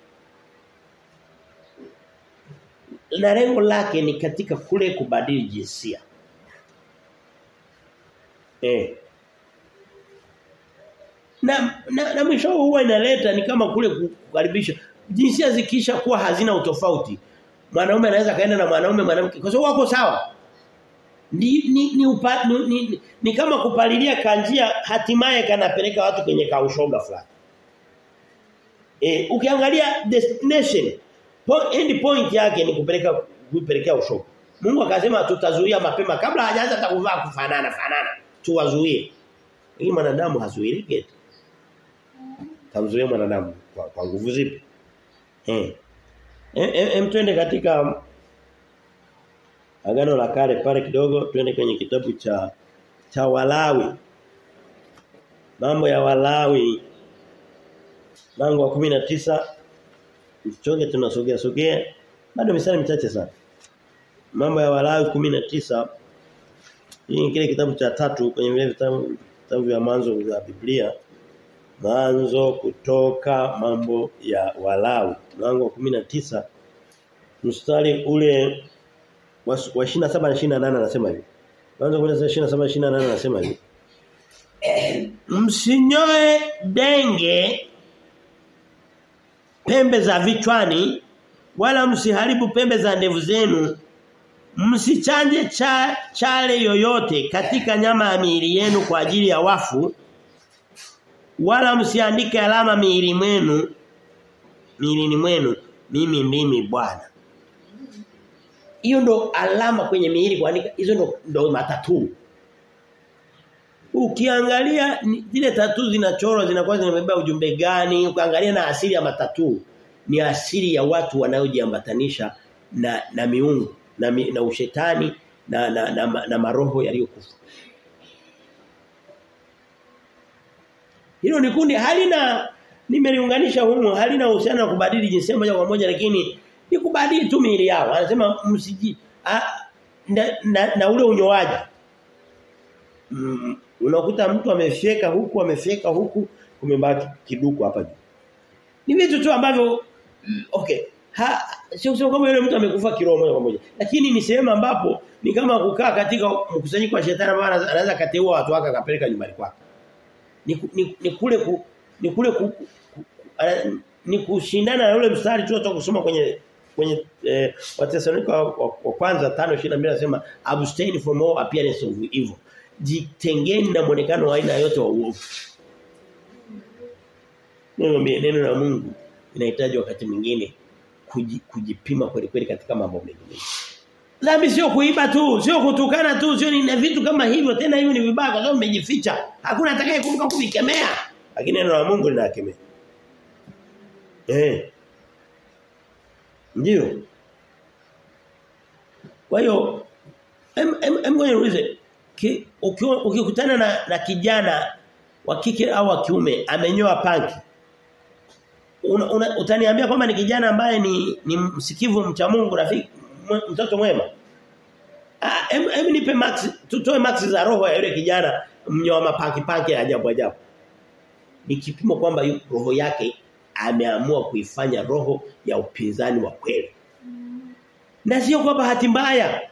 na lengo lake ni katika kule kubadili jinsia eh na na, na mwisho huwa inaleta ni kama kule kukaribisha jinsia zikisha kuwa hazina utofauti mwanaume anaweza kaenda na mwanaume mwanamke kwa sababu wako sawa ni ni ni, upa, ni, ni, ni kama kupalilia kanjia hatimaye kanapeleka watu kwenye kaushoga fulani. Eh ukiangalia destination point, end point yake ni kupeleka kupelekea ushoga. Mungu akasema tutazuia mapema kabla hajaanza takuvaa kufanana fanana tuwazuie. Ili mwanadamu hazuilike. Tamzuia mwanadamu kwa, kwa nguvu zipi? Eh. Em, em twende katika Agano la kale pale kidogo twende kwenye kitabu cha cha Walawi. Mambo ya Walawi. Mlango wa 19 Mchoge tunasogea sogea. Bado misali michache sana. Mambo ya Walawi 19 Hii ni kile kitabu cha tatu kwenye vile vitabu vitabu vya mwanzo vya Biblia. Mwanzo kutoka mambo ya Walawi. Mlango wa 19 mstari ule wa 27 na 28 anasema hivi. Mwanzo 27 28 anasema hivi. Msinyoe denge pembe za vichwani wala msiharibu pembe za ndevu zenu Msichanje cha, chale yoyote katika nyama ya miili yenu kwa ajili ya wafu wala msiandike alama miili mwenu miilini mwenu mimi ndimi Bwana. Hiyo ndo alama kwenye miili kuandika hizo ndo, ndo matatu. Ukiangalia zile tatu zinachorwa zinakuwa zinabeba ujumbe gani? Ukiangalia na asili ya matatu ni asili ya watu wanaojiambatanisha na na miungu na, mi, na ushetani na na, na, na, na maroho yaliyokufa. Hilo ni kundi halina nimeliunganisha humu halina uhusiano na kubadili jinsia moja kwa moja lakini ni kubadili tu miili yao. Anasema msiji a, na, na, na ule unyoaji. Mm, unakuta mtu amefyeka huku amefyeka huku kumebaki kiduku hapa juu. Ni vitu tu ambavyo okay. Ha sio sio kama yule mtu amekufa kiroho moja kwa moja. Lakini ni sehemu ambapo ni kama kukaa katika mkusanyiko wa shetani ambao anaweza kateua watu wake akapeleka nyumbani kwake. Ni, ni, ni kule ku, ni kule ku, ku, ku, uh, ni kushindana na ule mstari tu kusoma kwenye kwenye eh, Wathesalonika wa, wa, wa kwanza 5:22 anasema abstain from all appearance of evil. Jitengeni na muonekano wa aina yote wa uovu. Neno neno la Mungu inahitaji wakati mwingine kujipima kweli kweli katika mambo mengi. Dhambi sio kuiba tu, sio kutukana tu, sio ni vitu kama hivyo tena hivi ni vibaya kwa sababu umejificha. Hakuna atakayekumbuka kuvikemea. Lakini neno la Mungu linakemea. Eh. Ndio. Kwa hiyo em em ngoja niulize ukikutana na, na kijana wa kike au wa kiume amenyoa panki una, una, utaniambia kwamba ni kijana ambaye ni ni msikivu mcha Mungu rafiki mtoto mwema ah em, em nipe max tutoe max za roho ya yule kijana mnyoa mapaki paki ajabu ajabu ni kipimo kwamba roho yake ameamua kuifanya roho ya upinzani wa kweli na sio kwa bahati mbaya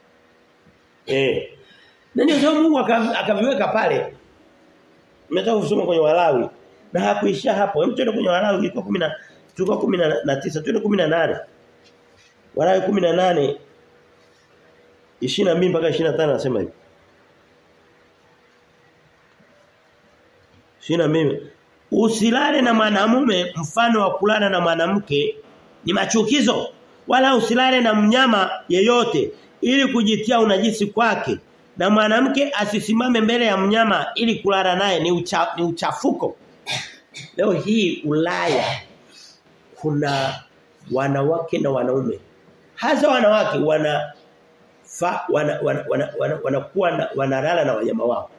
eh na ndio sababu Mungu akaviweka pale Nimetoka kusoma kwenye Walawi na hakuisha hapo. Hem twende kwenye Walawi ilikuwa 10 tulikuwa 19 twende 18. Walawi 18 22 mpaka 25 anasema hivi. 22 Usilale na mwanamume mfano wa kulala na mwanamke ni machukizo wala usilale na mnyama yeyote ili kujitia unajisi kwake na mwanamke asisimame mbele ya mnyama ili kulala naye ni, ucha, ni uchafuko. Leo hii Ulaya kuna wanawake na wanaume. Hasa wanawake wana fa, wana wana wana, wana, wana, na, wanalala na wanyama wao.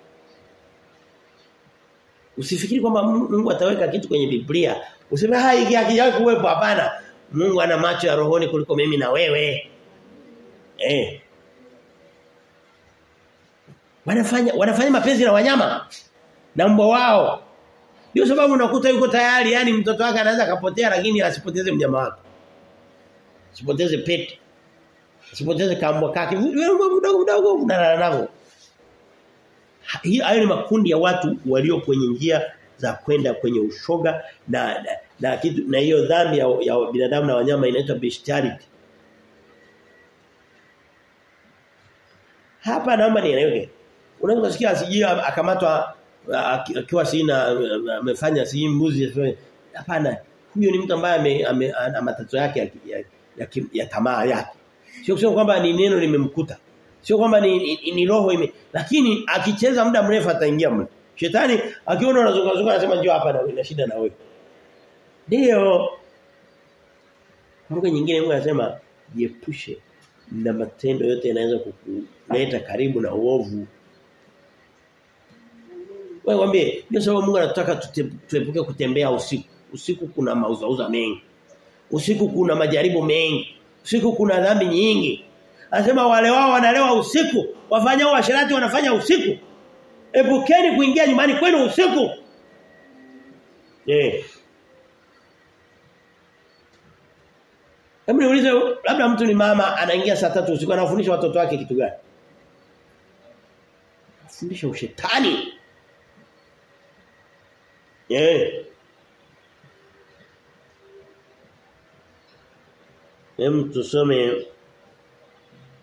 Usifikiri kwamba Mungu ataweka kitu kwenye Biblia. Useme hai hiki hakijawahi kuwepo hapana. Mungu ana macho ya rohoni kuliko mimi na wewe. Eh. Wanafanya wanafanya mapenzi na wanyama na mbwa wao. Ndio sababu unakuta yuko tayari yani mtoto wake anaweza kapotea lakini asipoteze mnyama wake. Asipoteze pete. Asipoteze kambwa kake. Wewe mdogo mdogo unalala nao. Hii hayo ni makundi ya watu walio kwenye njia za kwenda kwenye ushoga na na, na kitu na hiyo dhambi ya, ya binadamu na wanyama inaitwa bestiality. Hapa naomba nieleweke. Unaweza kusikia asijia akamatwa akiwa sina amefanya si mbuzi hapana huyo ni mtu ambaye ana matatizo yake ya, ya, ya, ya tamaa yake sio kusema kwamba ni neno limemkuta sio kwamba ni, ni, ni roho ime lakini akicheza muda mrefu ataingia mle shetani akiona unazunguka anasema njoo hapa na shida na wewe ndio Mungu nyingine Mungu anasema jiepushe na matendo yote yanaweza kukuleta karibu na uovu wewe mwambie, ndio sababu Mungu anataka tuepuke kutembea usiku. Usiku kuna mauzauza mengi. Usiku kuna majaribu mengi. Usiku kuna dhambi nyingi. Anasema wale wao wanalewa usiku, wafanyao washerati wanafanya usiku. Epukeni kuingia nyumbani kwenu usiku. Eh. Hebu niulize labda mtu ni mama anaingia saa tatu usiku anafundisha watoto wake kitu gani? Fundisha ushetani. Eh. Hem tusome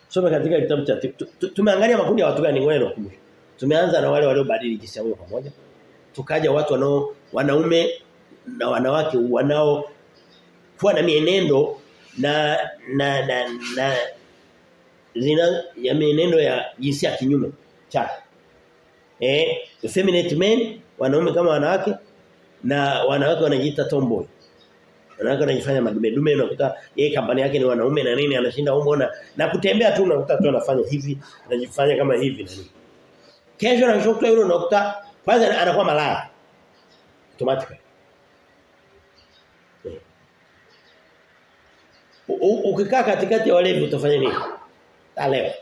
Soma katika kitabu cha tumeangalia makundi ya watu gani ngoja nakumbusha. Tumeanza na wale waliobadili jinsi ya pamoja. Tukaja watu wanao wanaume na wanawake wanao kuwa na mienendo na na na, na zina ya mienendo ya jinsia kinyume chake. Eh, effeminate men wanaume kama wanawake na wanawake wanajiita tomboy. Wanawake wanajifanya madume dume unakuta yeye kampani yake ni wanaume na nini anashinda huko na na kutembea tu unakuta tu anafanya hivi anajifanya kama hivi na nini. Kesho na kesho yule unakuta kwanza anakuwa malaya. Automatically. Ukikaa katikati ya walevi utafanya nini? Talewa.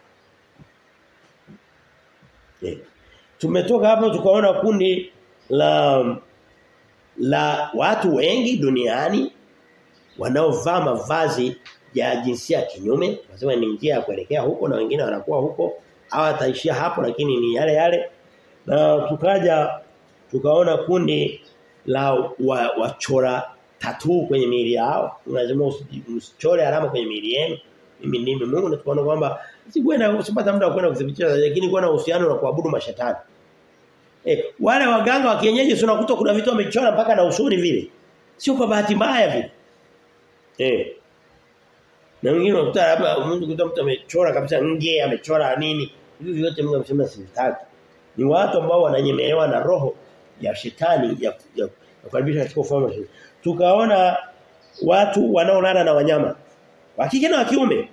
Yeah. Tumetoka hapo tukaona kundi la la watu wengi duniani wanaovaa mavazi ya jinsia kinyume, nasema ni njia ya kuelekea huko na wengine wanakuwa huko au ataishia hapo lakini ni yale yale. Na tukaja tukaona kundi la wa, wachora tatu kwenye miili yao. Lazima usichore alama kwenye miili yenu. Mimi ndimi Mungu na tukaona kwamba sikwenda usipata muda wa kwenda kudhibitisha lakini kuwa na uhusiano na kuabudu mashetani. Eh, wale waganga wa kienyeji unakuta kuna vitu wamechora mpaka na usuri vile. Sio kwa bahati mbaya vile. Eh. Na wengine unakuta labda mtu kuta mtu amechora kabisa nje, amechora nini. Hivi vyote Mungu amesema sivitaki. Ni watu ambao wananyemelewa na roho ya shetani ya ya kukaribisha katika ufalme wa shetani. Tukaona watu wanaolala na wanyama. Wa kike na wa kiume.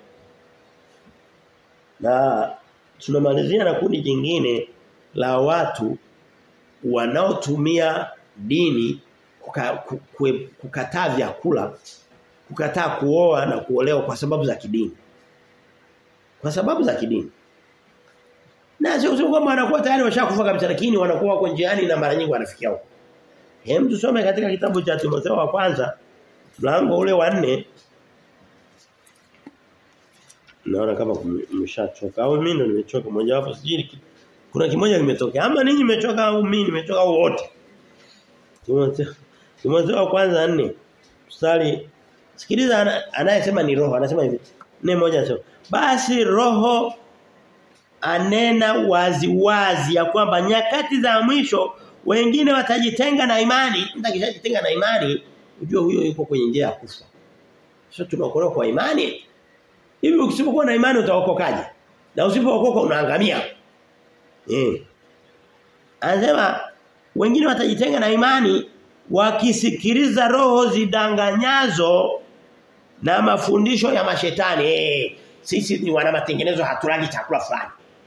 Na tunamalizia na kundi jingine la watu wanaotumia dini kuka, kukwe, kukataa vyakula, kukataa kuoa na kuolewa kwa sababu za kidini. Kwa sababu za kidini. Na sio sio kwamba wanakuwa tayari washakufa kabisa lakini wanakuwa wako njiani na mara nyingi wanafikia huko. Hem tusome katika kitabu cha Timotheo wa kwanza mlango ule wa 4 Naona kama mmeshachoka au mimi ndo nimechoka mmoja wapo sijui kuna kimoja kimetokea ama ninyi mmechoka au mimi nimechoka au wote Timotheo Timotheo wa kwanza 4 mstari sikiliza anayesema ni roho anasema hivi nne moja anasema basi roho anena wazi wazi ya kwamba nyakati za mwisho wengine watajitenga na imani mtu akishajitenga na imani ujue huyo yuko kwenye njia ya kufa sio tunaokolewa kwa imani hivi ukisipokuwa na imani utaokokaje na usipookoka unaangamia eh anasema wengine watajitenga na imani wakisikiliza roho zidanganyazo na mafundisho ya mashetani eh sisi ni wana matengenezo hatulali chakula fulani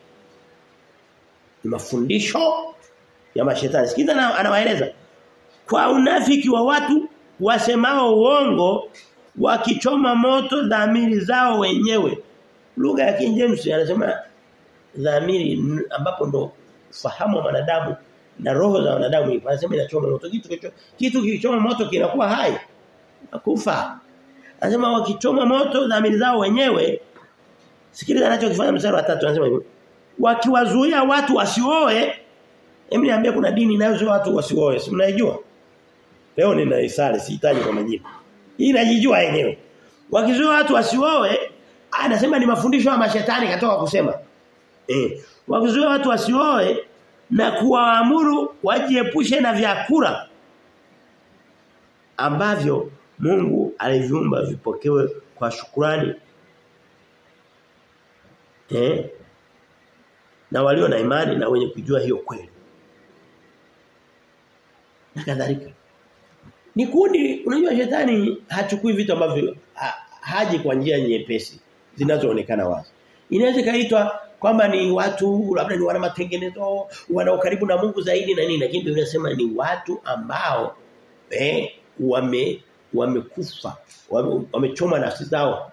ni mafundisho ya mashetani sikiza anawaeleza kwa unafiki wa watu wasemao uongo wakichoma moto dhamiri zao wenyewe lugha ya King James anasema dhamiri ambapo ndo fahamu wa wanadamu na roho za wanadamu ipo anasema inachoma moto kitu kicho, kitu kilichoma moto kinakuwa hai nakufa anasema wakichoma moto dhamiri zao wenyewe sikiliza anachokifanya mstari wa 3 anasema hivi wakiwazuia watu wasioe hebu niambie kuna dini inayozuia watu wasioe si mnaijua leo ninaisali sihitaji kwa majina hii najijua yenyewe wakizuia watu wasioe anasema ni mafundisho ya mashetani katoka kusema eh wakizuia watu wasioe na kuwaamuru wajiepushe na vyakula ambavyo Mungu aliviumba vipokewe kwa shukrani eh na walio na imani na wenye kujua hiyo kweli na kadhalika ni kundi unajua shetani hachukui vitu ambavyo ha, haji kwa njia nyepesi zinazoonekana wazi inaweza kaitwa kwamba ni watu labda ni wana matengenezo wana karibu na Mungu zaidi na nini lakini Biblia inasema ni watu ambao eh wame wamekufa wamechoma wame nafsi zao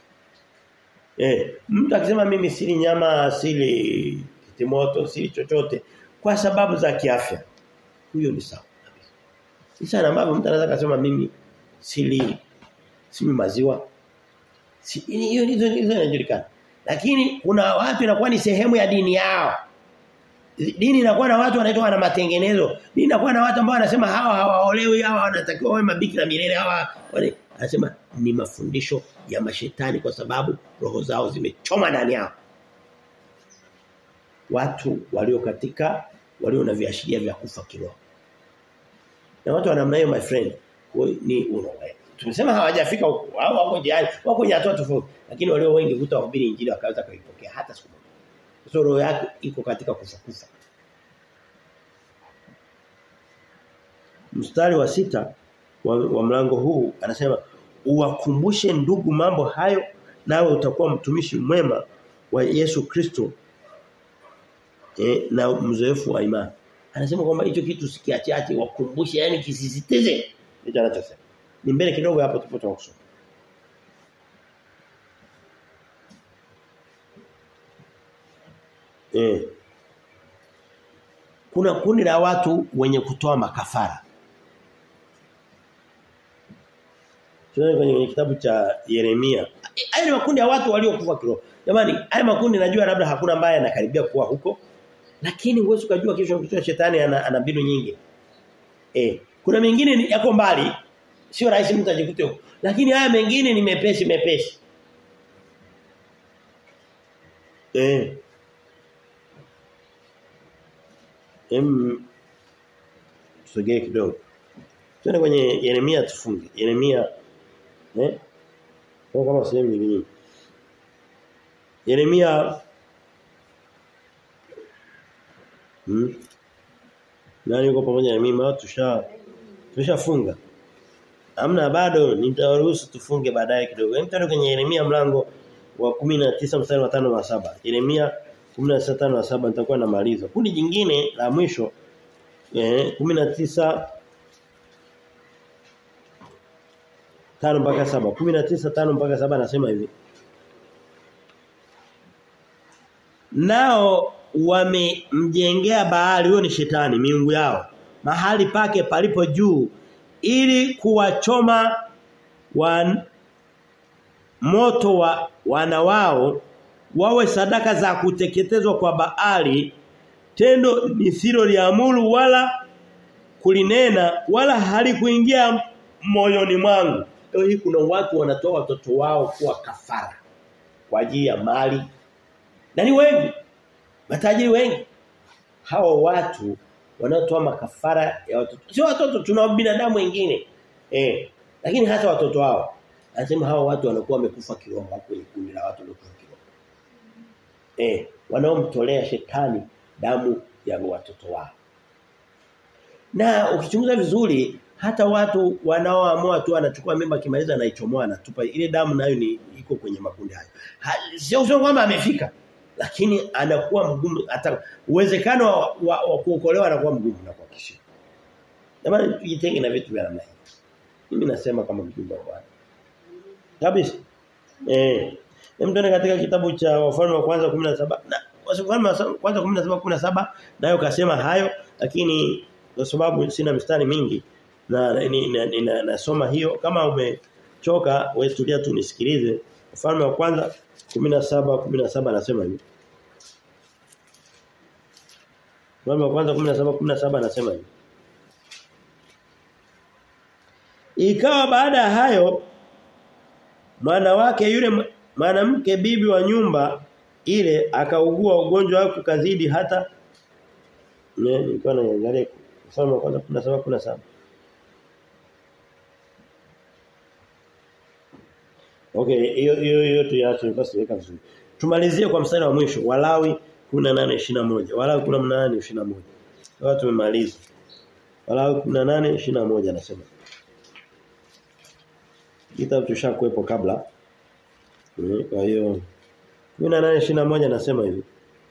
eh mtu akisema mimi sili nyama sili kitimoto sili chochote kwa sababu za kiafya huyo ni sawa ni sana ambavyo mtu anaweza kusema mimi sili sili maziwa si hiyo hizo inajulikana lakini kuna watu inakuwa ni sehemu ya dini yao dini inakuwa na watu wanaitwa na matengenezo dini inakuwa na watu ambao wanasema hawa hawaolewi hawa wanatakiwa wawe mabikira milele hawa Anasema ni mafundisho ya mashetani kwa sababu roho zao zimechoma ndani yao. Watu walio katika walio na viashiria vya kufa kiroho. Na watu wa namna hiyo my friend ni unawe. Tumesema hawajafika huko. Hao wako jiani, wako kwenye hatua tofauti. Lakini walio wengi hutahubiri injili wakaweza kuipokea hata siku moja. So roho yake iko katika kufa kufa. Mstari wa sita wa, wa mlango huu anasema uwakumbushe ndugu mambo hayo nawe utakuwa mtumishi mwema wa Yesu Kristo eh, na mzoefu wa imani. Anasema kwamba hicho kitu sikiachache wakumbushe yani kisisitize. Ndicho anachosema. Ni mbele kidogo hapo tupo tunakusoma. Eh. Kuna kundi la watu wenye kutoa makafara. Tunaona kwenye kitabu cha Yeremia. Haya ni makundi ya watu waliokufa kiroho. Jamani, haya makundi najua labda hakuna ambaye anakaribia kuwa huko. Lakini huwezi kujua kesho kichwa shetani ana, ana mbinu nyingi. Eh, kuna mengine yako mbali. Sio rahisi mtu ajikute huko. Lakini haya mengine ni mepesi mepesi. Eh. Em tusogee kidogo. Twende kwenye Yeremia tufunge. Yeremia eh? Kwa kama sehemu nyingine. Yeremia Hmm. Nani yuko pamoja na mimi? Tusha tushafunga. Hamna bado nitawaruhusu tufunge baadaye kidogo. Hem tano kwenye Yeremia mlango wa 19 mstari wa 5 na 7. Yeremia 16 na 7 nitakuwa namaliza. Kundi jingine la mwisho eh 19 tano mpaka saba 19 tano mpaka saba anasema hivi Nao wamemjengea Baali huyo ni shetani miungu yao mahali pake palipo juu ili kuwachoma wan, moto wa wana wao wawe sadaka za kuteketezwa kwa Baali tendo nisilo liamuru wala kulinena wala halikuingia moyoni mwangu leo hii kuna watu wanatoa watoto wao kuwa kafara kwa ajili ya mali na ni wengi matajiri wengi hao watu wanaotoa makafara ya watoto sio watoto tuna binadamu wengine eh lakini hata watoto wao anasema hao watu wanakuwa wamekufa kiroho kwenye kundi la watu waliokufa kiroho eh wanaomtolea shetani damu ya watoto wao na ukichunguza vizuri hata watu wanaoamua tu anachukua mimba kimaliza anaichomoa anatupa ile damu nayo ni iko kwenye makundi hayo sio sio kwamba amefika lakini anakuwa mgumu hata uwezekano wa, wa, wa kuokolewa anakuwa mgumu na kuhakikisha. Jamani tujitenge na vitu vya namna hii. Mimi nasema kama mjumbe wa Bwana. Kabisa. Eh. Mtone katika kitabu cha wafalme wa kwanza 17 na wafalme wa kwanza 17 17 nayo kasema hayo lakini kwa sababu sina mistari mingi na nasoma hiyo kama umechoka wewe tulia tu nisikilize wafalme wa kwanza 17 17 anasema hivi. Mfalme wa kwanza 17 17 anasema hivi. Ikawa baada ya hayo mwana wake yule mwanamke bibi wa nyumba ile akaugua ugonjwa wake kazidi hata ne nilikuwa naangalia mfalme wa kwanza 17 17 Okay, hiyo hiyo hiyo tuache basi weka vizuri. Tumalizie kwa mstari wa mwisho Walawi 18:21. Walawi 18:21. Watu tumemaliza. Walawi 18:21 anasema. Kitabu tushakuepo kabla. Kwa hiyo 18:21 anasema hivi.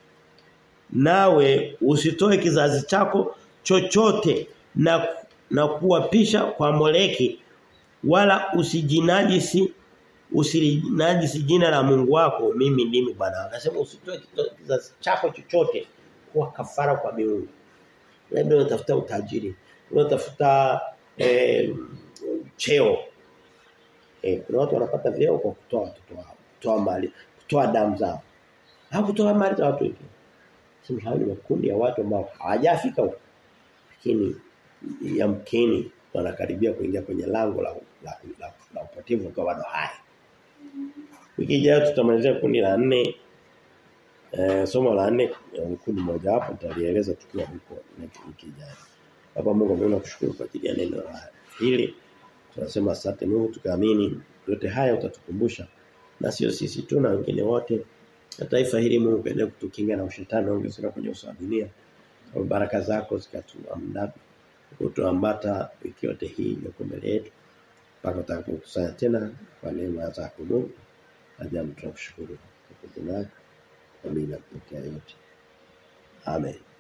Nawe usitoe kizazi chako chochote na na kuwapisha kwa Moleki wala usijinajisi usilinajisi jina la Mungu wako mimi ndimi Bwana. Anasema usitoe kizazi chako chochote kuwa kafara kwa miungu. Labda unatafuta utajiri, unatafuta eh, cheo. Eh, kuna watu wanapata vyeo kwa kutoa watoto wao, kutoa mali, kutoa damu zao. Au kutoa mali za watu wengine. Sema hayo ni makundi ya watu ambao hawajafika huko. Lakini yamkini wanakaribia kuingia kwenye lango la la, la, la upotevu kwa bado hai. Wiki ijayo tutamalizia kundi la nne Eh, somo la nne kundi moja hapo nitalieleza tukiwa huko wiki ijayo. Baba Mungu mimi nakushukuru kwa ajili ya neno la hili. Tunasema asante Mungu tukaamini yote haya utatukumbusha. Na sio sisi tu na wengine wote. Na taifa hili Mungu kaendelee kutukinga na ushetani ongezeka kwenye uso wa dunia. Kwa baraka zako zikatuamdaba. Kutuambata wiki yote hii iliyo mbele yetu. Mpaka tutakapokusanya tena kwa neema zako Mungu. Ajabu tunakushukuru kwa jina lako. Amina kupokea yote. Amen.